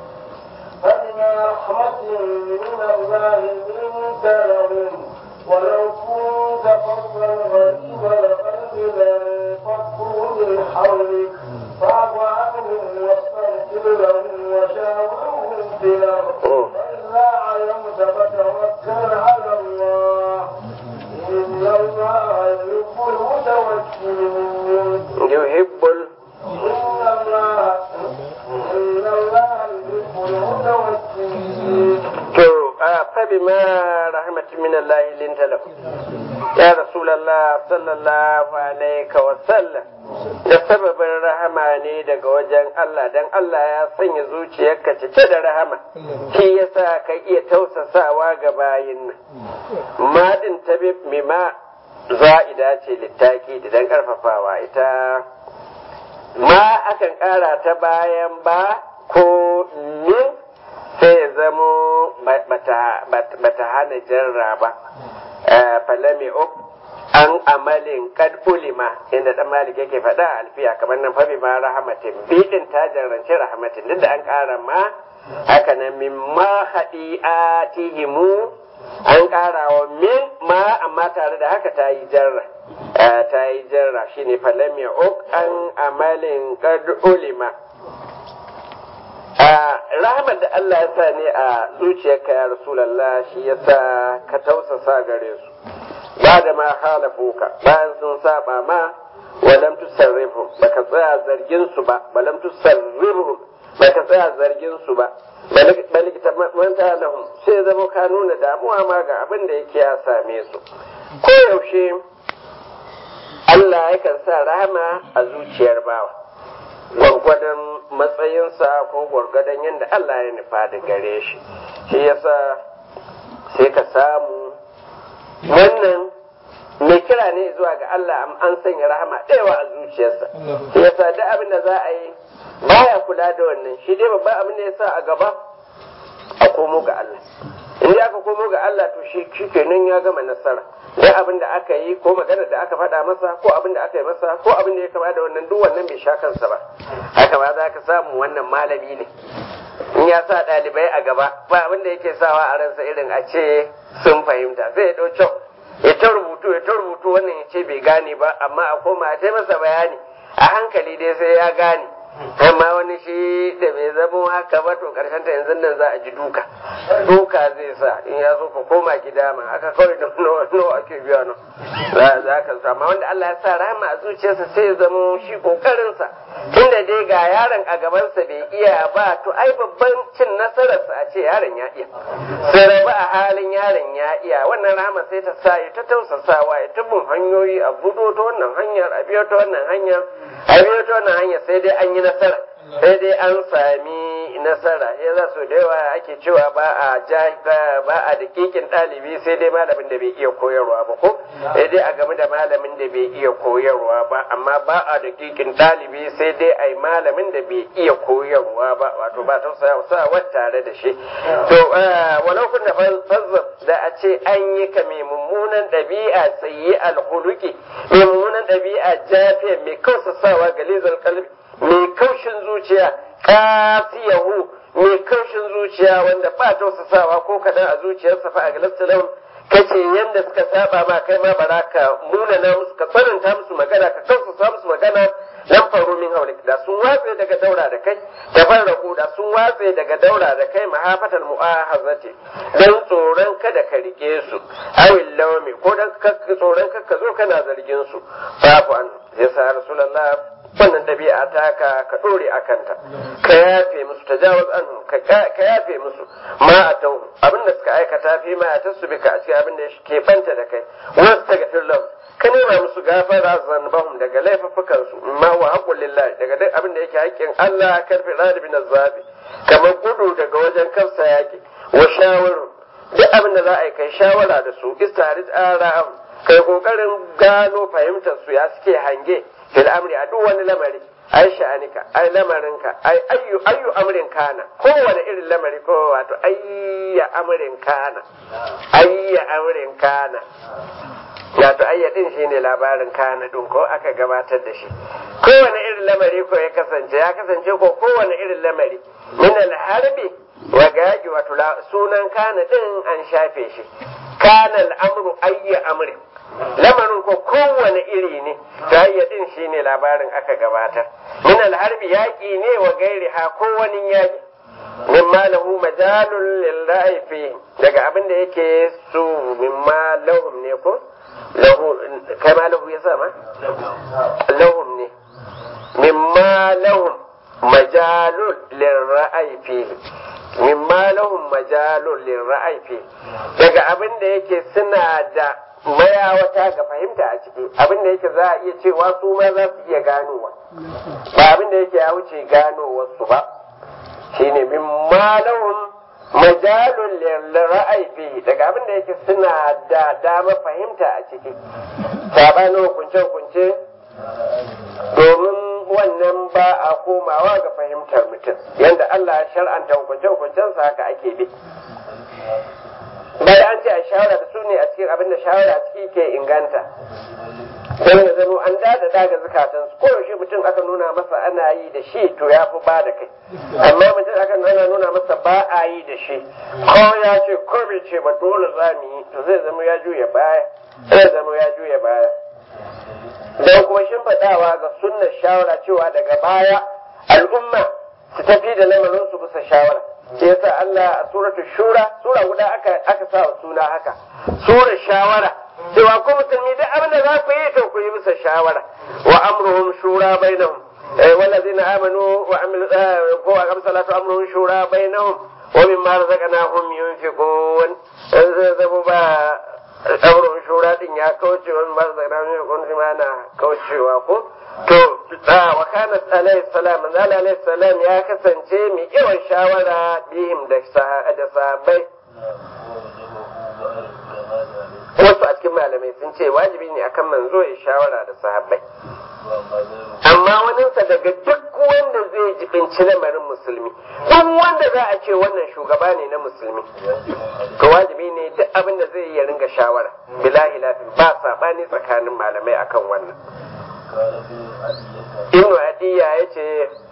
فبما رحمة من الله لنت لهم ولو كنت فظا غريب القلب لانفضوا من حولك فاعف عنهم واستغفر لهم وشاورهم في الأمر فإذا علمت فتوكل على الله إن الله يحب المتوكلين yuhibbul إن الله إن الله يحب المتوكلين to a fa bima rahmatin min Allah linta lahu ya rasulullah sallallahu alaihi wa sallam da sababin rahama ne daga wajen Allah dan Allah ya sanya zuciyarka cike da rahama shi yasa ka iya tausasawa ga bayin nan ma din tabi mima za'ida ce littaki da dan karfafawa ita ma akan ƙara ta bayan ba ko min sai ya zamo bata hana jarra ba falami uk an amalin kad ulima inda dan malik yake faɗa a alfiya kamar nan fabi ma rahmatin bidin ta jarrance rahmatin duk da an ƙara ma haka nan min ma hadi'atihimu an ƙara wa min ma amma tare da haka ta yi jarra ta yi jarra shine falami uk an amalin kad ulima rahmar da Allah ya sa ne a zuciyarka ya Rasulallah shi ya sa ka tausasa gare su ba da ma halafuka bayan sun saba ma walam tusarrifu baka tsaya zargin su ba walam tusarrifu baka tsaya zargin su ba balikta manta lahum sai zama ka nuna damuwa ma ga abin da yake ya same su ko yaushe Allah yakan sa rahama a zuciyar bawa gwargwadon matsayinsa ko gwargwadon yadda Allah ya nufa da gare shi shi yasa sai ka samu wannan mai kira ne zuwa ga Allah an sanya rahama ɗaya a zuciyarsa shi yasa duk abin da za a yi baya kula da wannan shi dai babban abin da ya sa a gaba a komo ga Allah in dai aka komo ga Allah to shi kenan ya gama nasara duk abin da aka yi ko magana da aka faɗa masa ko abin da aka yi masa ko abin da ya kama da wannan duk wannan bai sha kansa ba haka ba za ka samu wannan malami ne in ya sa ɗalibai a gaba ba abin da yake sawa a ransa irin a ce sun fahimta sai ya ɗau kyau ya ta rubutu ya ta rubutu wannan ya ce bai gane ba amma a koma a ce masa bayani a hankali dai sai ya gane amma wani shi da bai zamo haka ba to karshen ta yanzu nan za a ji duka duka zai sa in ya zo ka koma gida ma aka kawai da nawa ake biya no za ka sa amma wanda Allah ya sa rahama a zuciyarsa sai ya zamo shi kokarinsa tunda dai ga yaron a gabansa bai iya ba to ai babban cin nasararsa a ce yaron ya iya sai rabu a halin yaron ya iya wannan rahama sai ta sa ya ta tausasawa ya ta bin hanyoyi a budo ta wannan hanyar a biyo ta wannan hanyar a biyo ta wannan hanyar sai dai an yi nasara sai dai an sami nasara ya za su da yawa ake cewa ba a ba a dakikin ɗalibi sai dai malamin da bai iya koyarwa ba ko sai dai a game da malamin da bai iya koyarwa ba amma ba a dakikin ɗalibi sai dai a yi malamin da bai iya koyarwa ba wato ba ta sa tare da shi to walau kun da fazzab da a ce an yi ka mai mummunan ɗabi'a sayi alhuluki mai mummunan ɗabi'a jafiya mai kausa sawa galizar kalbi mai kaushin zuciya kasiyahu mai kaushin zuciya wanda ba tausasawa ko kaɗan a zuciyarsa fa a galastalam kace yanda suka saba ma kai ma bara ka munana musu ka tsananta musu magana ka tausasa musu magana lan faru min haulik da sun watse daga daura da kai tafarraku da sun watse daga daura da kai mahafatal mu'ahazati dan tsoron kada ka rike su awil lawmi ko dan tsoron ka zo kana zargin su babu an yasa rasulullah wannan dabi'a ta ka ka dore akanta ka yafe musu tajawaz an ka yafe musu ma atau abin da suka aikata fi ma ta su bika a cikin abin da ke banta da kai wasu ta gafir lahu ka nema musu gafara zanbahum daga laifuffukan su ma wa haqqul lillahi daga duk abin da yake haƙƙin Allah karfi radi bin azabi kamar gudu daga wajen kansa yaki wa shawaru duk abin da za a yi kai shawara da su istarid ara'am kai kokarin gano fahimtar su ya suke hange fil amri a duk wani lamari ai sha'anika ai lamarinka ai ayyu ayyu amrin kana kowane irin lamari ko wato ayya amrin kana ayya amrin kana wato ayya din shine labarin kana din ko aka gabatar da shi kowane irin lamari ko ya kasance ya kasance ko kowane irin lamari min al-harbi wa gaji wato sunan kana din an shafe shi kana al-amru ayya amrin lamarin ko kowane iri ne ta din shine labarin aka gabatar min alharbi yaƙi ne wa gairi ha kowane yaƙi mimma lahu majalun lil fi daga abin da yake su mimma lahum ne ko lahu kai ma lahu ya sama lahum ne mimma lahum majalun lil fi mimma lahum majalun lil fi daga abin da yake suna da mayawata ga fahimta a ciki abin da yake za a iya cewa su ma za su iya ganowa ba abin da yake ya wuce ganowarsu ba shine min malahum majalun ra'ayi fi daga abin da yake suna da dama fahimta a ciki sabanin hukunce hukunce domin wannan ba a komawa ga fahimtar mutum yadda Allah ya shar'anta hukunce hukuncensa haka ake bi bayan an ce a shawara da su ne a cikin abin da shawara a ciki ke inganta don ya zama an dada daga zukatan su ko yaushe mutum aka nuna masa ana yi da shi to ya fi ba da kai amma mutum aka ana nuna masa ba a yi da shi ko ya ce ko bai ce ba dole za mu yi to zai zama ya juya baya zai zama ya juya baya don kuma shimfiɗawa ga sunnar shawara cewa daga baya al'umma su tafi da lamarin su bisa shawara sai yasa Allah a suratul shura sura guda aka aka sa wa suna haka sura shawara cewa ko musulmi duk abin da za ku yi to ku yi bisa shawara wa amruhum shura bainahum والذين آمنوا وعملوا وأقاموا الصلاة أمرهم شورى بينهم ومما رزقناهم ينفقون ɗaurin shura din ya kauce wani masu zagana ne wani ma na kaucewa ko to wa kana alayhi salam manzo alayhi salam ya kasance mai yawan shawara bihim da da sahabbai wasu a cikin malamai sun ce wajibi ne akan manzo ya shawara da sahabbai amma waninsa daga duk wanda zai jibinci lamarin musulmi duk wanda za a ce wannan shugaba ne na musulmi to wajibi ne duk abin da zai ya ringa shawara bilahi lafi ba sabani tsakanin malamai akan wannan ibnu adiya ya ce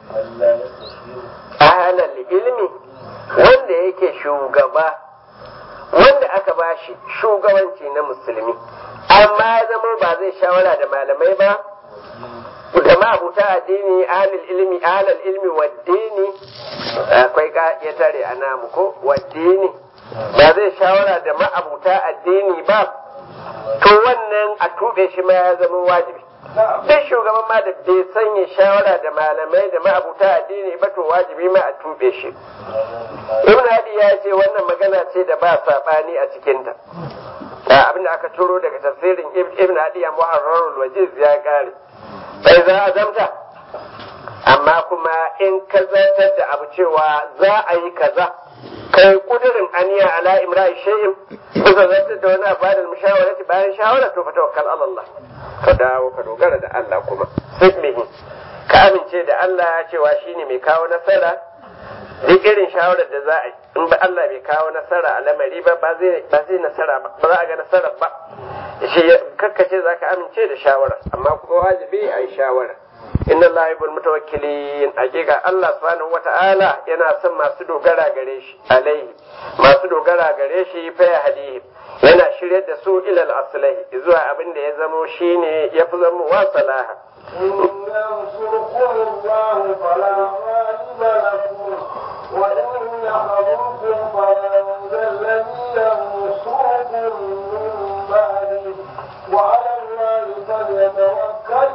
ahalal ilmi wanda yake shugaba wanda aka bashi shugabanci na musulmi amma ya zama ba zai shawara da malamai ba da ma'abuta addini ahlul ilmi ahlul ilmi waddini akwai ka ya tare a namu ko waddini ba zai shawara da ma'abuta addini ba to wannan a tube shi ma ya zama wajibi duk shugaban ma da bai sanya shawara da malamai da ma'abuta addini ba to wajibi ma a tube shi ibn hadi ya ce wannan magana ce da ba sabani a cikinta abin da aka turo daga tafsirin ibn hadi a muharrarul wajiz ya kare sai za a zamta amma kuma in ka zartar da abu cewa za a yi kaza kai kudirin aniya ala imra'i shay'in kuka zartar da wani abu da mushawarati bayan shawara to fa tawakkal ala Allah ka dawo ka dogara da Allah kuma sibbihi ka amince da Allah cewa shine mai kawo nasara duk irin shawarar da za a yi in ba Allah bai kawo nasara a lamari ba ba zai ba zai nasara ba ba za a ga nasara ba shi kakkace za ka amince da shawara amma kuma wajibi a yi shawara inna Allah yuhibbul mutawakkilin hakika Allah subhanahu wata'ala yana son masu dogara gare shi alaihi masu dogara gare shi fa ya hadihi yana shiryar da su ilal aslahi zuwa abin da ya zamo shine ya fi zama wa salaha إن ينصركم الله فلا غالب لكم وإن يحرمكم فمن ذا الذي ينصركم من بعده وعلى الله فليتوكل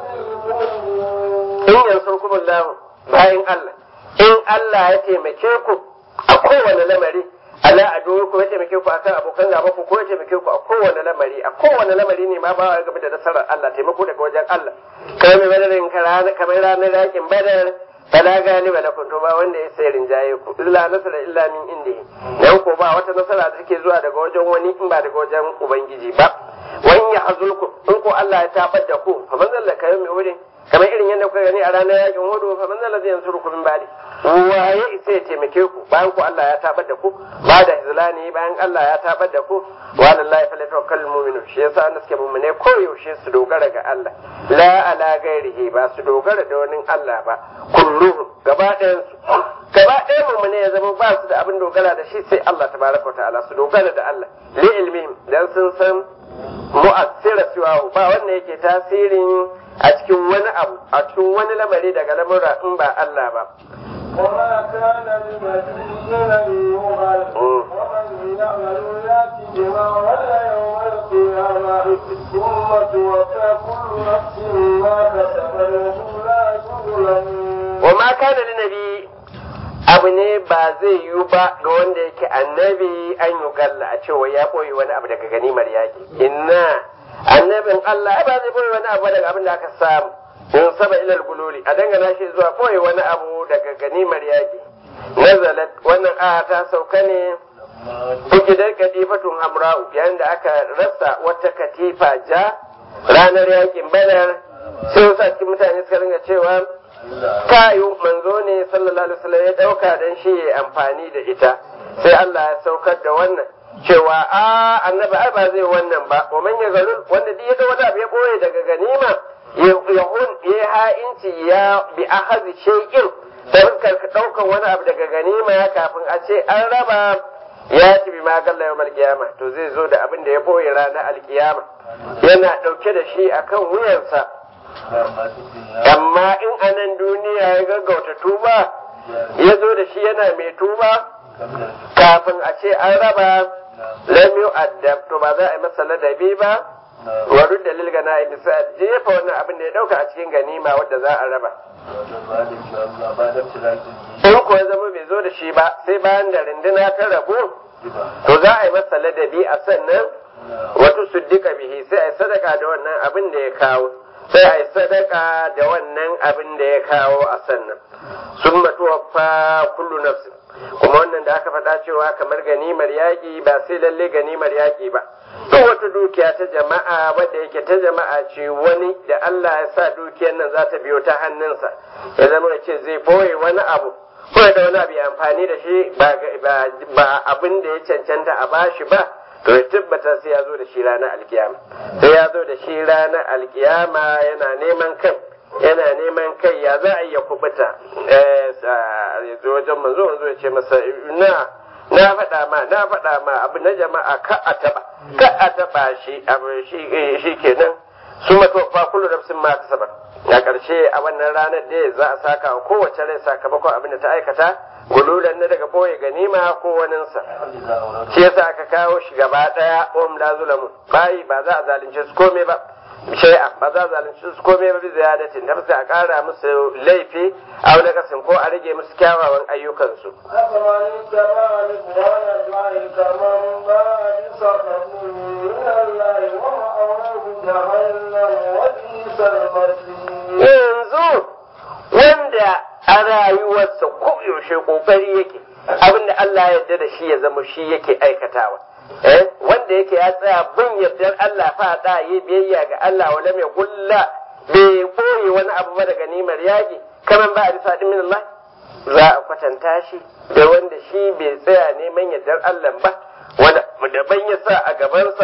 المؤمنون in yansurkum Allah bayan Allah in Allah ya taimake ku a kowane lamari ala adu ku ya taimake ku akan abokan gaba ku ko ya taimake ku a kowane lamari a kowane lamari ne ma ba wa game da nasarar Allah taimako daga wajen Allah kai mai badarin karana kamar ranar yakin badar fala galiba lakum to ba wanda ya sai rinjaye ku illa nasara illa min indihi dan ko ba wata nasara da take zuwa daga wajen wani in ba daga wajen ubangiji ba wani ya hazulku in ko Allah ya tabar da ku fa man zalla kayo mai wurin kamar irin yadda kuka gani a ranar yakin hudu fa man zalla zai yansuru ku min bali waye isa ya taimake ku bayan ku Allah ya tabar da ku ba da hizlani bayan Allah ya tabar da ku wa lillahi falyatawakkalul mu'minun shi yasa an suke mu'mine ko yaushe su dogara ga Allah la ala gairihi ba su dogara da wani Allah ba kulluhum gaba ɗayan su gaba ɗayan mu'mine ya zama ba su da abin dogara da shi sai Allah tabaraka wa ta'ala su dogara da Allah li ilmihim dan sun san mu'assira siwahu ba wanda yake tasirin a cikin wani abu a cikin wani lamari daga lamura in ba Allah ba وما كان لنبي أن يغل ومن يعمل يأتي بما غل يوم القيامة ثم توفى كل نفس ما كسبت وهم لا يظلمون wa ma kana li nabi abu ne ba zai yiwu ba ga wanda yake annabi an yi galla a cewa ya boye wani abu daga ganimar yaki inna annabin Allah ba zai boye wani abu daga abin da aka samu in saba ilal gululi a dangana shi zuwa boye wani abu daga ganimar yaki nazalat wannan aya ta sauka ne Fukidar katifatun hamra'u yayin da aka rasa wata katifa ja ranar yakin badar sai wasu a cikin mutane suka ringa cewa kayu manzo ne sallallahu alaihi wasallam ya dauka dan shi ya amfani da ita sai Allah ya saukar da wannan cewa a annabi ai ba zai wannan ba wa man yazalul wanda duk ya ga wani abu ya boye daga ganima ya hun ya ha'inci ya bi akhadhi shay'in da fuskar ka daukan wani abu daga ganima kafin a ce an raba ya ci bi ma galla yawmal qiyama to zai zo da abin da ya boye ranar alkiyama yana dauke da shi akan wuyansa amma in anan duniya ya gaggauta tuba ya zo da shi yana mai tuba kafin a ce an raba lam yu'addab to ba za a yi masa ladabi ba wa rudda lil ganaim sai a jefa wannan abin da ya dauka a cikin ganima wadda za a raba in ko ya zama bai zo da shi ba sai bayan da rinduna ta rabu to za a yi masa ladabi a sannan wato suddika bihi sai a yi sadaka da wannan abin da ya kawo sai a yi sadaka da wannan abin da ya kawo a sannan sun matuwafa kullu nafsin kuma wannan da aka faɗa cewa kamar ganimar yaƙi ba sai lalle ganimar yaƙi ba duk wata dukiya ta jama'a wadda yake ta jama'a ce wani da Allah ya sa dukiyar nan za ta biyo ta hannunsa ya zama da ce zai boye wani abu ko da wani abu ya amfani da shi ba abin da ya cancanta a bashi ba to ya tabbata sai ya zo da shi ranar alkiyama sai ya zo da shi ranar alkiyama yana neman kan yana neman kai ya za a iya kubuta ya zo wajen manzo manzo ya ce masa na na faɗa ma na faɗa ma abu na jama'a ka a taɓa ka a taɓa shi abu shi kenan su matofa kullu nafsin ma kasabar a ƙarshe a wannan ranar da za a saka wa kowace rai sakamakon abin da ta aikata gululan na daga boye ganima ko waninsa shi yasa aka kawo shi gaba ɗaya om la zulamu bayi ba za a zalunce su komai ba shay'a ba za a zalunce su komai ba bi ziyadatin da sai a ƙara musu laifi a wani kasin ko a rage musu kyawawan ayyukansu أفمن اتبع رضوان الله كمن باع بسخط من الله ومأواه جهنم وبئس المصير yanzu wanda a rayuwarsa ko yaushe kokari yake abin da Allah ya yarda da shi ya zama shi yake aikatawa eh wanda yake ya tsaya bin yardar Allah fa da yi biyayya ga Allah wala mai gulla bai koyi wani abu ba daga nimar yaƙi kaman ba a bisa min Allah za a kwatanta shi da wanda shi bai tsaya neman yardar Allah ba wanda daban ya sa a gabansa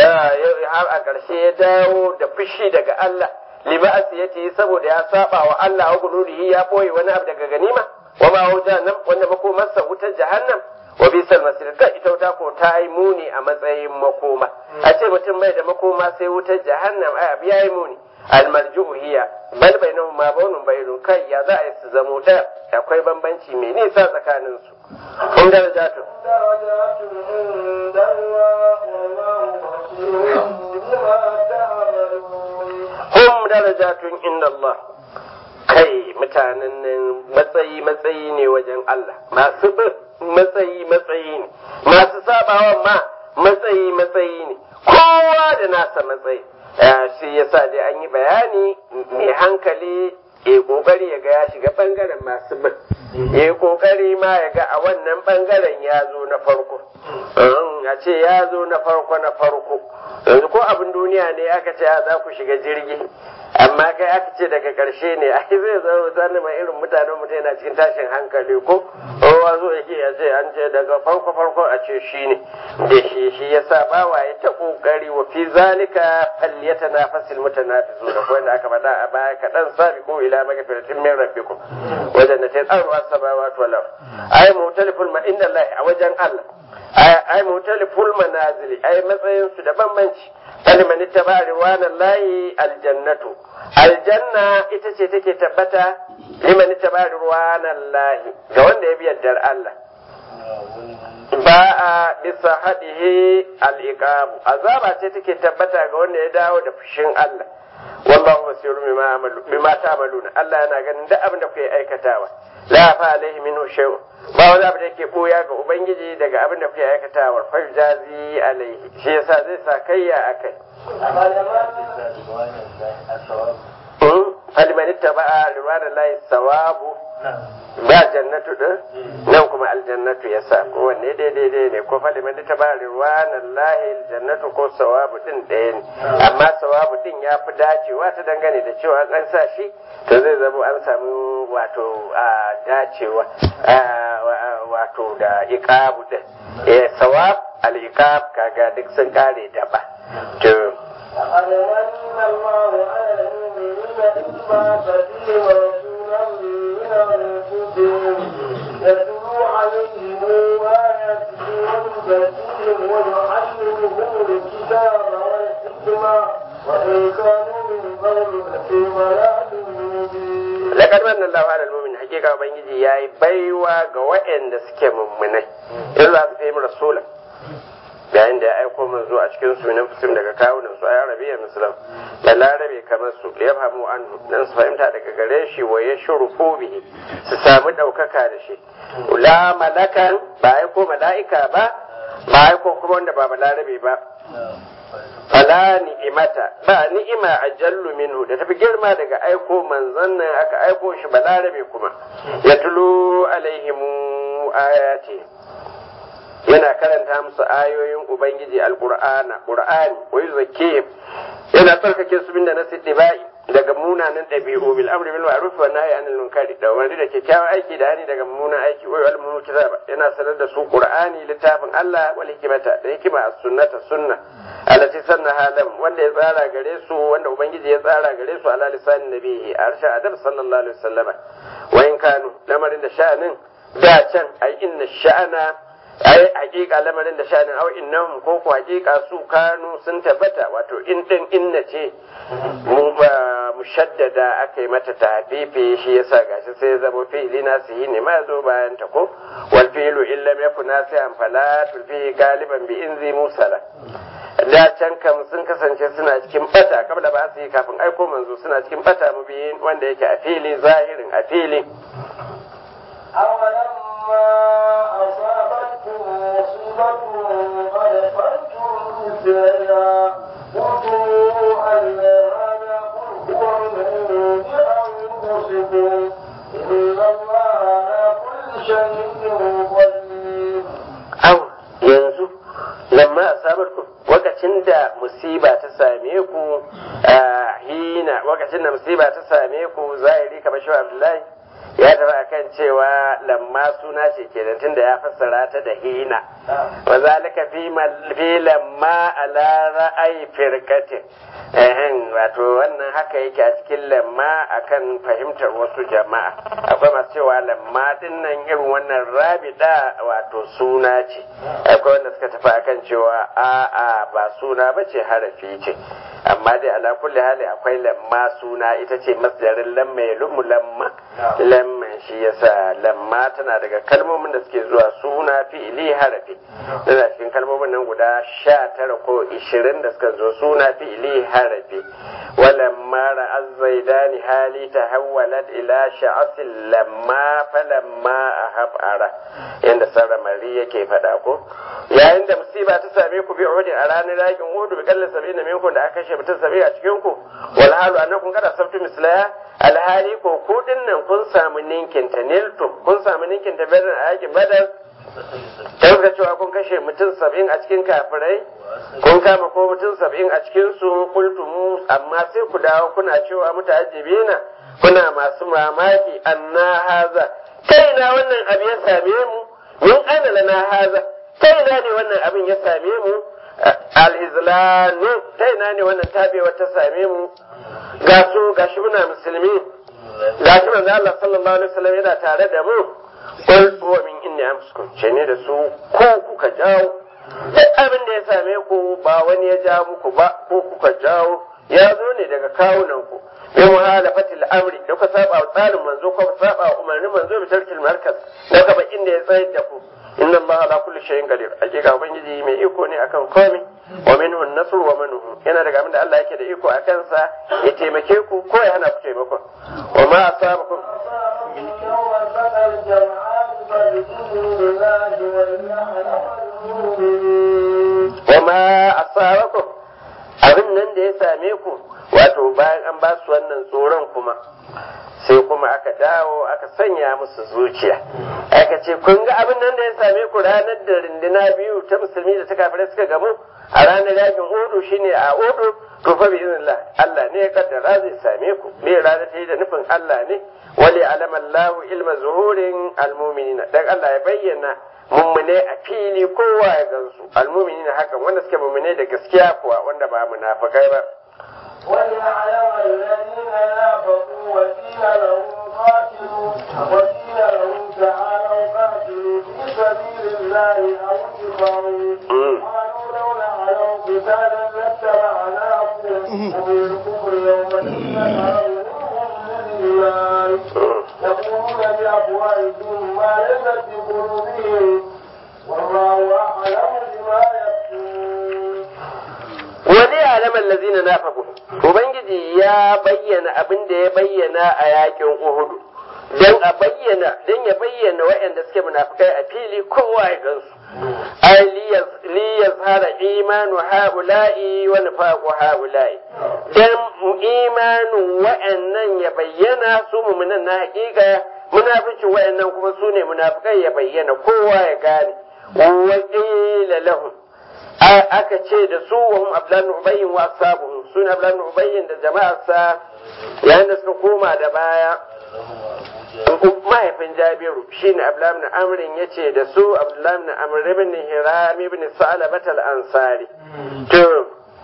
har a ƙarshe ya dawo da fushi daga Allah liba'asi ya ce saboda ya saba wa Allah wa gururihi ya boye wani abu daga ganima wa ma wuta nan wanda makomarsa wutar jahannam wa bisal masir ka ita wuta ko ta yi muni a matsayin makoma a ce mutum mai da makoma sai wutar jahannam ai abu yayi muni almarju'u hiya bal bainahum ma bawnun bayrun kai ya za a yi su zamo ta akwai bambanci mai nisa tsakanin su kun darajatu درجات عند الله والله بصير بما تعملون hum darajatun inda Allah kai mutanen nan matsayi matsayi ne wajen Allah masu bin matsayi matsayi ne masu sabawan ma matsayi matsayi ne kowa da nasa matsayi shi yasa dai an yi bayani mai hankali ya kokari ya ga ya shiga bangaren masu bin ya kokari ma ya ga a wannan bangaren ya zo na farko a ce ya zo na farko na farko yanzu ko abin duniya ne aka ce za ku shiga jirgi amma kai aka ce daga karshe ne ai zai zama misali mai irin mutanen mutum yana cikin tashin hankali ko kowa zo yake ya ce an ce daga farko farko a ce shi ne da shi shi yasa bawa ya ta kokari wa fi zalika falyatanafasil mutanafisu da ko da aka faɗa a baya kaɗan sabi ko ila magfiratin min rabbikum wajen da ta tsaro as-samawati wal ard ay mutaliful ma inna Allah a wajen Allah ai mutaliful manazili ai matsayin su da bambanci kalman ittaba riwanan lahi aljannatu aljanna ita ce take tabbata liman ittaba riwanan lahi ga wanda ya bi yardar Allah ba a bisa haɗihi al'iqabu azaba ce take tabbata ga wanda ya dawo da fushin Allah wallahu basirun bima amalu bima ta'maluna Allah yana ganin duk abin da kuke aikatawa la fa alaihi minhu shay'un ba wani abu da yake boya ga ubangiji daga abin da kuke aikatawa fa jazi alaihi shi yasa zai sa kayya akai faliman ittaba'a ridwanallahi sawabu ba jannatu din nan kuma aljannatu yasa ko wanne daidai ne ko faliman ittaba'a ridwanallahi aljannatu ko sawabu din ɗaya ne amma sawabu din ya fi dacewa ta dangane da cewa an sa shi to zai zama an samu wato a dacewa wato da iqabu din eh sawab al-iqab kaga duk sun kare da ba to أَلَمَنَّ اللَّهُ عَلَى الْمُؤْمِنِينَ إِذْ بَعَثَ فِيهِمْ رَسُولًا مِّنْ أَنفُسِهِمْ يَتْلُو عَلَيْهِمْ آيَاتِهِ وَيُزَكِّيهِمْ وَيُعَلِّمُهُمُ الْكِتَابَ وَالْحِكْمَةَ وَإِن كَانُوا مِن قَبْلُ لَفِي ضَلَالٍ مُّبِينٍ Lakar manna Allah ala al-mu'min hakika ubangiji yayi baiwa ga waɗanda suke mummunai in za su fi rasulan yayin da ya aiko manzo a cikin sunan fusim daga kawunan su a arabiya musulun da larabe kamar su ya famu an dan su fahimta daga gare shi wa ya shurufu bihi su samu ɗaukaka da shi la malakan ba aiko mala'ika ba ba aiko kuma wanda ba larabe ba fala ni'imata ba ni'ima ajallu minhu da tafi girma daga aiko manzon nan aka aiko shi balarabe kuma ya tulu alaihimu ayati yana karanta musu ayoyin ubangiji alqur'ana qur'ani wa yuzakkihim yana tsarkake su bin da na siddibai daga munanan ɗabi'u bil amri bil ma'ruf wa nahyi anil munkari da wani da kyakkyawan aiki da hani daga mummunan aiki wa al munkar kitaba yana sanar da su qur'ani littafin Allah wal hikmata da hikima as-sunnata sunna allati sannaha lam wanda ya tsara gare su wanda ubangiji ya tsara gare su ala lisanin nabihi arsha adam sallallahu alaihi wasallam wa in kanu lamarin da sha'anin da can ai inna sha'ana ai hakika lamarin da sha'anin au innahum ko ko hakika su kanu sun tabbata wato in din inna ce mushaddada aka yi mata tafifi shi yasa gashi sai zama fi'ili nasihi ne ma zo bayan ta ko wal fi'lu illam yakun nasihan fala tulfi galiban bi inzi musala da can kam sun kasance suna cikin bata kabla ba su yi kafin aiko manzo suna cikin bata mubiyin wanda yake a fili zahirin a fili أولما أصابتكم مصيبة قد فرتم مثلها قلتم أن هذا قل هو من عند أنفسكم إن lamma asabarku wakacin da musiba ta same ku hina wakacin da musiba ta same ku zahiri kamar shi Abdullahi ya tafi akan cewa lamma suna ce kenan tunda ya fassara ta da hina wa zalika fi fi lamma ala ra'ayi firqatin eh wato wannan haka yake a cikin lamma akan fahimtar wasu jama'a akwai masu cewa lamma din nan irin wannan rabida wato suna ce akwai wanda suka tafi akan cewa a'a ba suna ba ce harafi ce amma dai ala kulli hali akwai lamma suna ita ce masdarin lamma ya lumu lamma lamma shi yasa lamma tana daga kalmomin da suke zuwa suna fi'ili harafi tana cikin kalmomin nan guda sha tara ko ishirin da suka zo suna fi'ili harafi walamma ra'az zaidani hali tahawwalat ila sha'asil lamma falamma ahabara yanda sarramari yake faɗa ko yayin da musiba ta same ku bi uhudin a ranar yakin uhudu bi kallon sabi na minkum da aka kashe mutum sabi a cikin ku wal halu annakum kada sabtu mislaya alhali ko ku nan kun samu ninkin ta niltu kun samu ninkin ta badar a yakin badar ta ga cewa kun kashe mutum saba'in a cikin kafirai kun kama ko mutum saba'in a cikin su kultumu amma sai ku dawo kuna cewa muta'ajjibina kuna masu mamaki anna haza kai na wannan abu ya same mu min ana lana haza ta ina ne wannan abin ya same mu al-izlanu ta ina ne wannan tabewa ta same mu ga su ga shi muna musulmi ga shi manzo Allah sallallahu alaihi wasallam yana tare da mu qul huwa min inni amsukum ce ne da su ko kuka jawo duk abin da ya same ku ba wani ya ja muku ba ko kuka jawo ya zo ne daga kawunan ku bi muhalafati al-amri da ku saba wa tsarin manzo ko saba wa umarnin manzo bi tarkil markaz da ka ba inda ya tsayar da ku inna allaha ala kulli shay'in qadir hakika ubangiji mai iko ne akan komai wa minhu an-nasr wa minhu yana daga abin da Allah yake da iko a kansa ya taimake ku ko ya hana ku taimakon wa ma asabakum يوم التقى الجمعان فبإذن الله وليعلم المؤمنين wa ma asabakum abin nan da ya same ku wato bayan an ba su wannan tsoron kuma sai kuma aka dawo aka sanya musu zuciya aka ce kun ga abin nan da ya same ku ranar da rindina biyu ta musulmi da ta kafirai suka gamu a ranar yakin udu shine a udu to fa bi iznillah Allah ne ya kaddara zai same ku me ranar ta yi da nufin Allah ne wali alama Allah ilma zuhurin almu'minina dan Allah ya bayyana mummune a fili kowa ya gansu almu'minina hakan wanda suke mummune da gaskiya kuwa wanda ba munafikai ba وليعلم الذين نافقوا وقيل لهم قاتلوا وقيل لهم تعالوا قاتلوا في سبيل الله أو ادفعوا قالوا لو نعلم قتالا لاتبعناكم وبالكفر يومئذ أرضهم لله يقولون بأفواههم ما ليس في قلوبهم والله أعلم بما يكتمون wani alamar lazina na fagu ubangiji ya bayyana abin da ya bayyana a yakin uhudu don a bayyana don ya bayyana waɗanda suke munafukai a fili kowa ya gansu ai li yazhara imanu haula'i wa nifaqu haula'i dan imanin waɗannan ya bayyana su mu'minan na haƙiƙa munafici waɗannan kuma su ne munafukai ya bayyana kowa ya gane wa qila lahum aka ce da su wa hum ablan ubayyin wa ashabuhum sun ablan ubayyin da jama'arsa yayin da suka koma da baya mahaifin jabiru shine abdullahi ibn amrin yace da su abdullahi ibn amr ibn hiram ibn sa'labat al-ansari to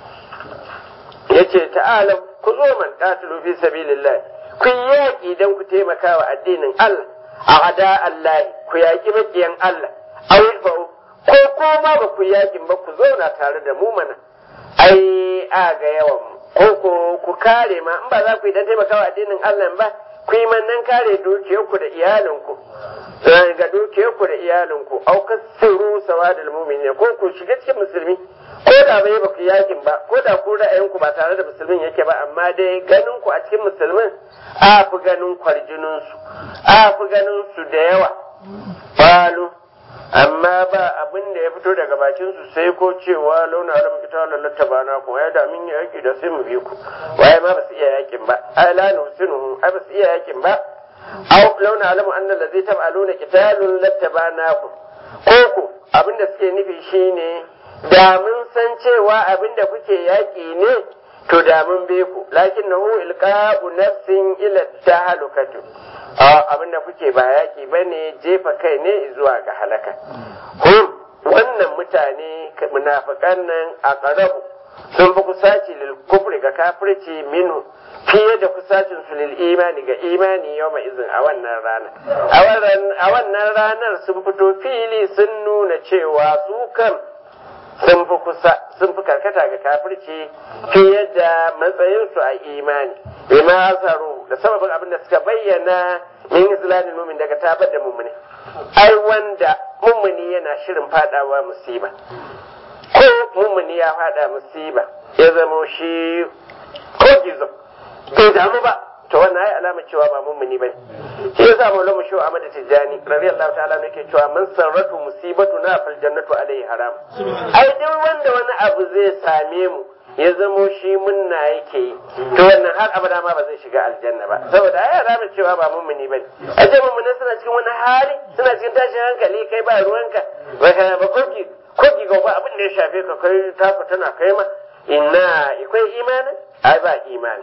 yace ta'ala ku zo man qatilu fi sabilillah ku yaki dan ku taimaka wa addinin Allah a ada Allah ku yaki makiyan Allah aw fa'u ko kuma ba ku yakin ba ku zauna tare da mu mana ai a ga yawan ko ko ku kare ma in ba za ku yi dan taimakawa addinin Allah ba ku yi mannan kare dukiyarku da iyalinku ga dukiyarku da iyalinku au kasiru sawadul mu'minin ko ku shiga cikin musulmi ko da bai ba ku yakin ba ko da ku ra'ayinku ba tare da musulmin yake ba amma dai ganin ku a cikin musulmin a fi ganin kwarjinin su a fi ganin su da yawa balu amma ba abin da ya fito daga bakin su sai ko cewa launa alam kita lallata ba na ku ya da min yaki da sai mu bi ku waye ma ba su iya yakin ba ai la nusinuhu ai ba su iya yakin ba aw launa alamu anna allazi tab'aluna qitalun lattabanakum ko ko abin da suke nufi shine da mun san cewa abin da kuke yaƙi ne to da mun be ku lakin nahu ilqa'u nafsin ila tahalukatu abin da kuke ba yaƙi bane jefa kai ne zuwa ga halaka hum wannan mutane munafikan nan a ƙarabu sun fi kusaci lil kufri ga kafirci minhu fiye da kusacin su lil imani ga imani yau mai izin a wannan rana a wannan ranar sun fito fili sun nuna cewa su kan sun fi kusa sun fi karkata ga kafirci fiye da matsayinsu a imani bima asaru da sababin abin da suka bayyana min islamin mumin daga tabar da mummuni ai wanda mummuni yana shirin fadawa musiba ko mummuni ya fada musiba ya zama shi ko gizo bai damu ba to wannan ai alama cewa ba mummuni bane shi yasa maulana shi Ahmad Tijani radiyallahu ta'ala yake cewa man sarratu musibatu na fil jannatu alaihi haram ai duk wanda wani abu zai same mu ya zamo shi munna yake yi to wannan har abada ma ba zai shiga aljanna ba saboda ai alama cewa ba mummuni bane a ce mummuni suna cikin wani hali suna cikin tashin hankali kai ba ruwanka ba ba koki koki ga ba abin da ya shafe ka kai taku tana kai ma inna akwai imanin ai ba imani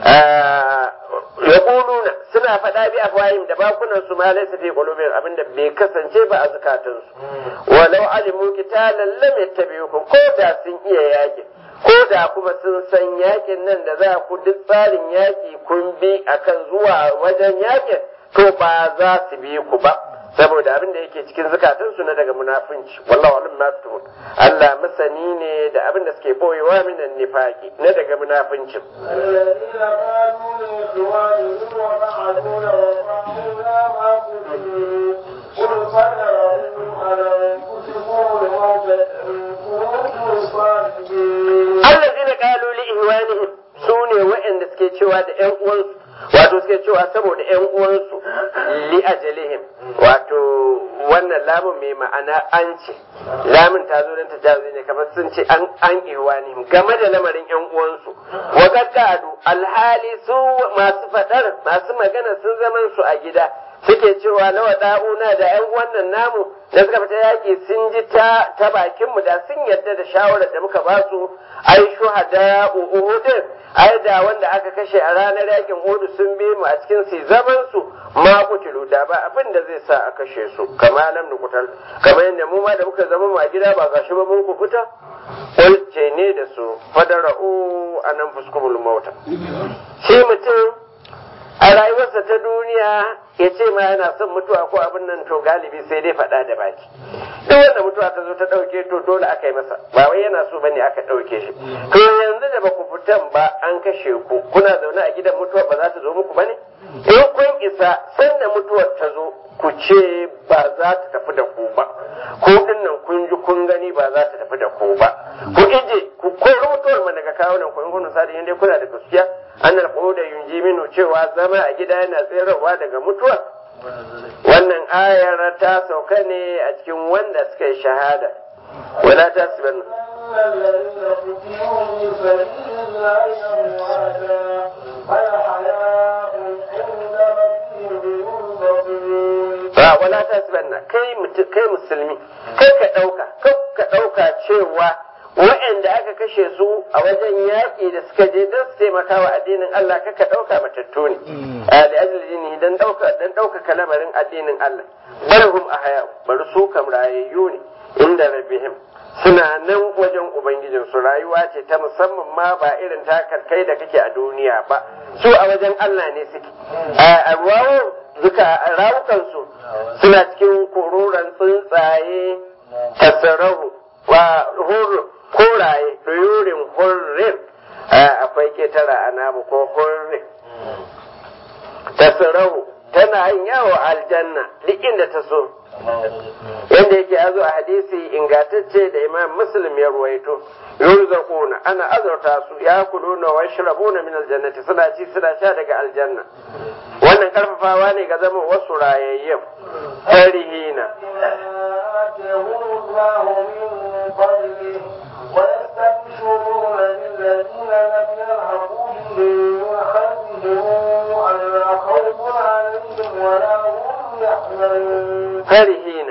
yaquluna suna faɗa bi afwahim da bakunan su ma laysa fi qulubihim abinda bai kasance ba a zakatun su walau alimu qitalan lam yattabi'ukum ko da sun iya yaki ko da kuma sun san yakin nan da za ku duk tsarin yaki kun bi akan zuwa wajen yakin to ba za su bi ku ba saboda abin da yake cikin zukatunsu na daga munafunci wallahu alim ma tutun Allah masani ne da abin da suke boyewa minan nifaqi na daga munafuncin الذين قالوا لإخوانهم وقعدوا وقالوا ما قتلوا قل فدروا على أنفسكم الموت إن كنتم صادقين allazina qalu li ihwanihim sune waɗanda suke cewa da ƴan uwansu wato suke cewa saboda ƴan uwansu li ajalihim wato wannan lamun mai ma'ana an ce lamun ta zo don ta jazo ne kamar sun ce an an ihwanihim game da lamarin ƴan uwansu wa gaggadu alhali su masu fadar masu magana sun zaman su a gida suke cewa nawa da'una da ƴan wannan namu da suka fita yaƙi sun ji ta ta bakin mu da sun yarda da shawarar da muka ba su ai shuhada uhudin ai da wanda aka kashe a ranar yakin Uhud sun bi mu a cikin su zaman su ma kutilu da ba abin da zai sa a kashe su kama lam nukutal kamar yadda mu ma da muka zama mu a gida ba gashi ba mun ku fita ce ne da su fadara'u anan fuskumul mauta shi mutum a rayuwarsa ta duniya ya ce ma yana son mutuwa ko abin nan to galibi sai dai faɗa da baki duk wanda mutuwa ta zo ta ɗauke to dole aka yi masa ba wai yana so bane aka ɗauke shi to yanzu da ba ku fitan ba an kashe ku kuna zaune a gidan mutuwa ba za ta zo muku bane in kun isa sanda mutuwar ta zo ku ce ba za ta tafi da ku ba ko din nan kun ji kun gani ba za ta tafi da ku ba ku ije ku kori mutuwar mana daga kawo nan ku in kun sadi in dai kuna da gaskiya annal da yunji minu cewa zama a gida yana tsirarwa daga mutuwa wannan ayar ta sauka ne a cikin wanda suka yi shahada wala ta sibanna الذين قتلوا في سبيل الله أمواتا فالحياء عند ربهم يرزقون ba wala ta sibanna kai mutu- kai musulmi kai ka dauka kai ka dauka cewa waɗanda aka kashe su a wajen yaƙi da suka je don su taimaka wa addinin Allah kaka ɗauka matattu ne a da ajin don ɗauka don ɗaukaka lamarin addinin Allah barhum a haya bari su kam rayayyu ne inda rabbihim suna nan wajen ubangijin su rayuwa ce ta musamman ma ba irin ta kai da kake a duniya ba su a wajen Allah ne suke a ruwawo zuka rawukansu suna cikin kururan tsuntsaye tasarahu wa hurru koraye ɗoyorin hurrin akwai ketara a namu ko hurrin tasarahu tana yin yawo aljanna duk inda ta so yadda yake ya zo a hadisi ingantacce da imam muslim ya ruwaito yurzaquna ana azurta su ya kuluna wa yashrabuna min aljannati suna ci suna sha daga aljanna wannan karfafawa ne ga zama wasu rayayyen farihina آتاهم الله من فضله ويستبشرون بالذين لم يلحقوا بهم من خلفهم ألا خوف عليهم ولا هم يحزنون farihina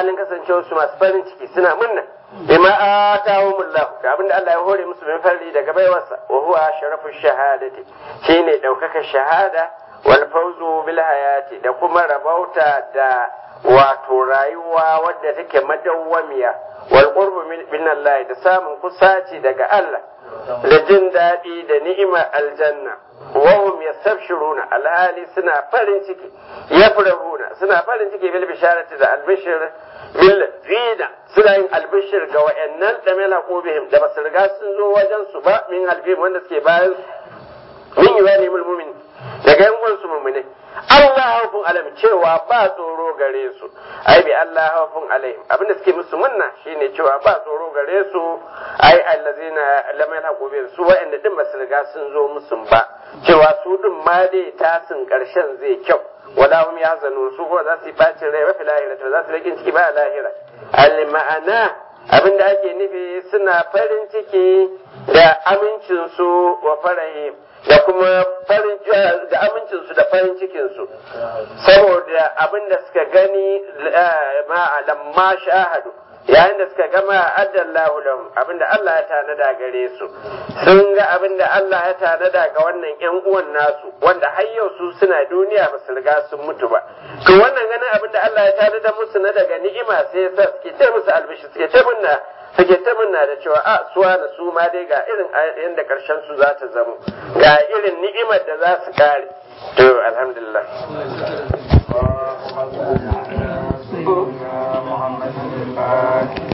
halin kasancewa su masu farin ciki suna munna bima atahumullah da abinda Allah ya hore musu min farli daga baiwarsa wa huwa sharafu shahadati shine daukaka shahada wal fawzu bil hayati da kuma rabauta da wato rayuwa wadda take madawwamiya wal qurbu min Allah da samun kusaci daga Allah da jin daɗi da ni'imar aljanna wahum yastabshiruna alhali suna farin ciki yafrahuna suna farin ciki bil bisharati da albishir bil zina suna yin albishir ga wayannan da mela qubihim da basu riga sun zo wajen su ba min halbihim wanda suke bayan min yawani mu'min daga yan uwansu mu'mine Allah haufun alam cewa ba tsoro gare su ai bi Allah haufun alaihim abinda suke musu munna shine cewa ba tsoro gare su ai allazina lam yalhaqu bi su wa'anda din basu riga sun zo musu ba cewa su din ma dai tasin karshen zai kyau wala hum yahzanun su ko za su yi bacin rai ba fi lahira to za su rikin ciki ba lahira al ma'ana abinda ake nufi suna farin ciki da amincin su wa farahim da kuma farin da amincinsu da farin cikinsu saboda abin da suka gani lamma shahadu yayin da suka gama addallahu lahum abin da Allah ya tanada gare su sun ga abin da Allah ya tanada ga wannan yan uwan nasu wanda har yau su suna duniya ba su riga sun mutu ba to wannan ganin abin da Allah ya tanada musu na daga ni'ima sai yasa suke ta musu albishi suke ta munna suke ta munna da cewa a suwa na su ma dai ga irin yadda karshen su za ta zamo ga irin ni'imar da za su kare to alhamdulillah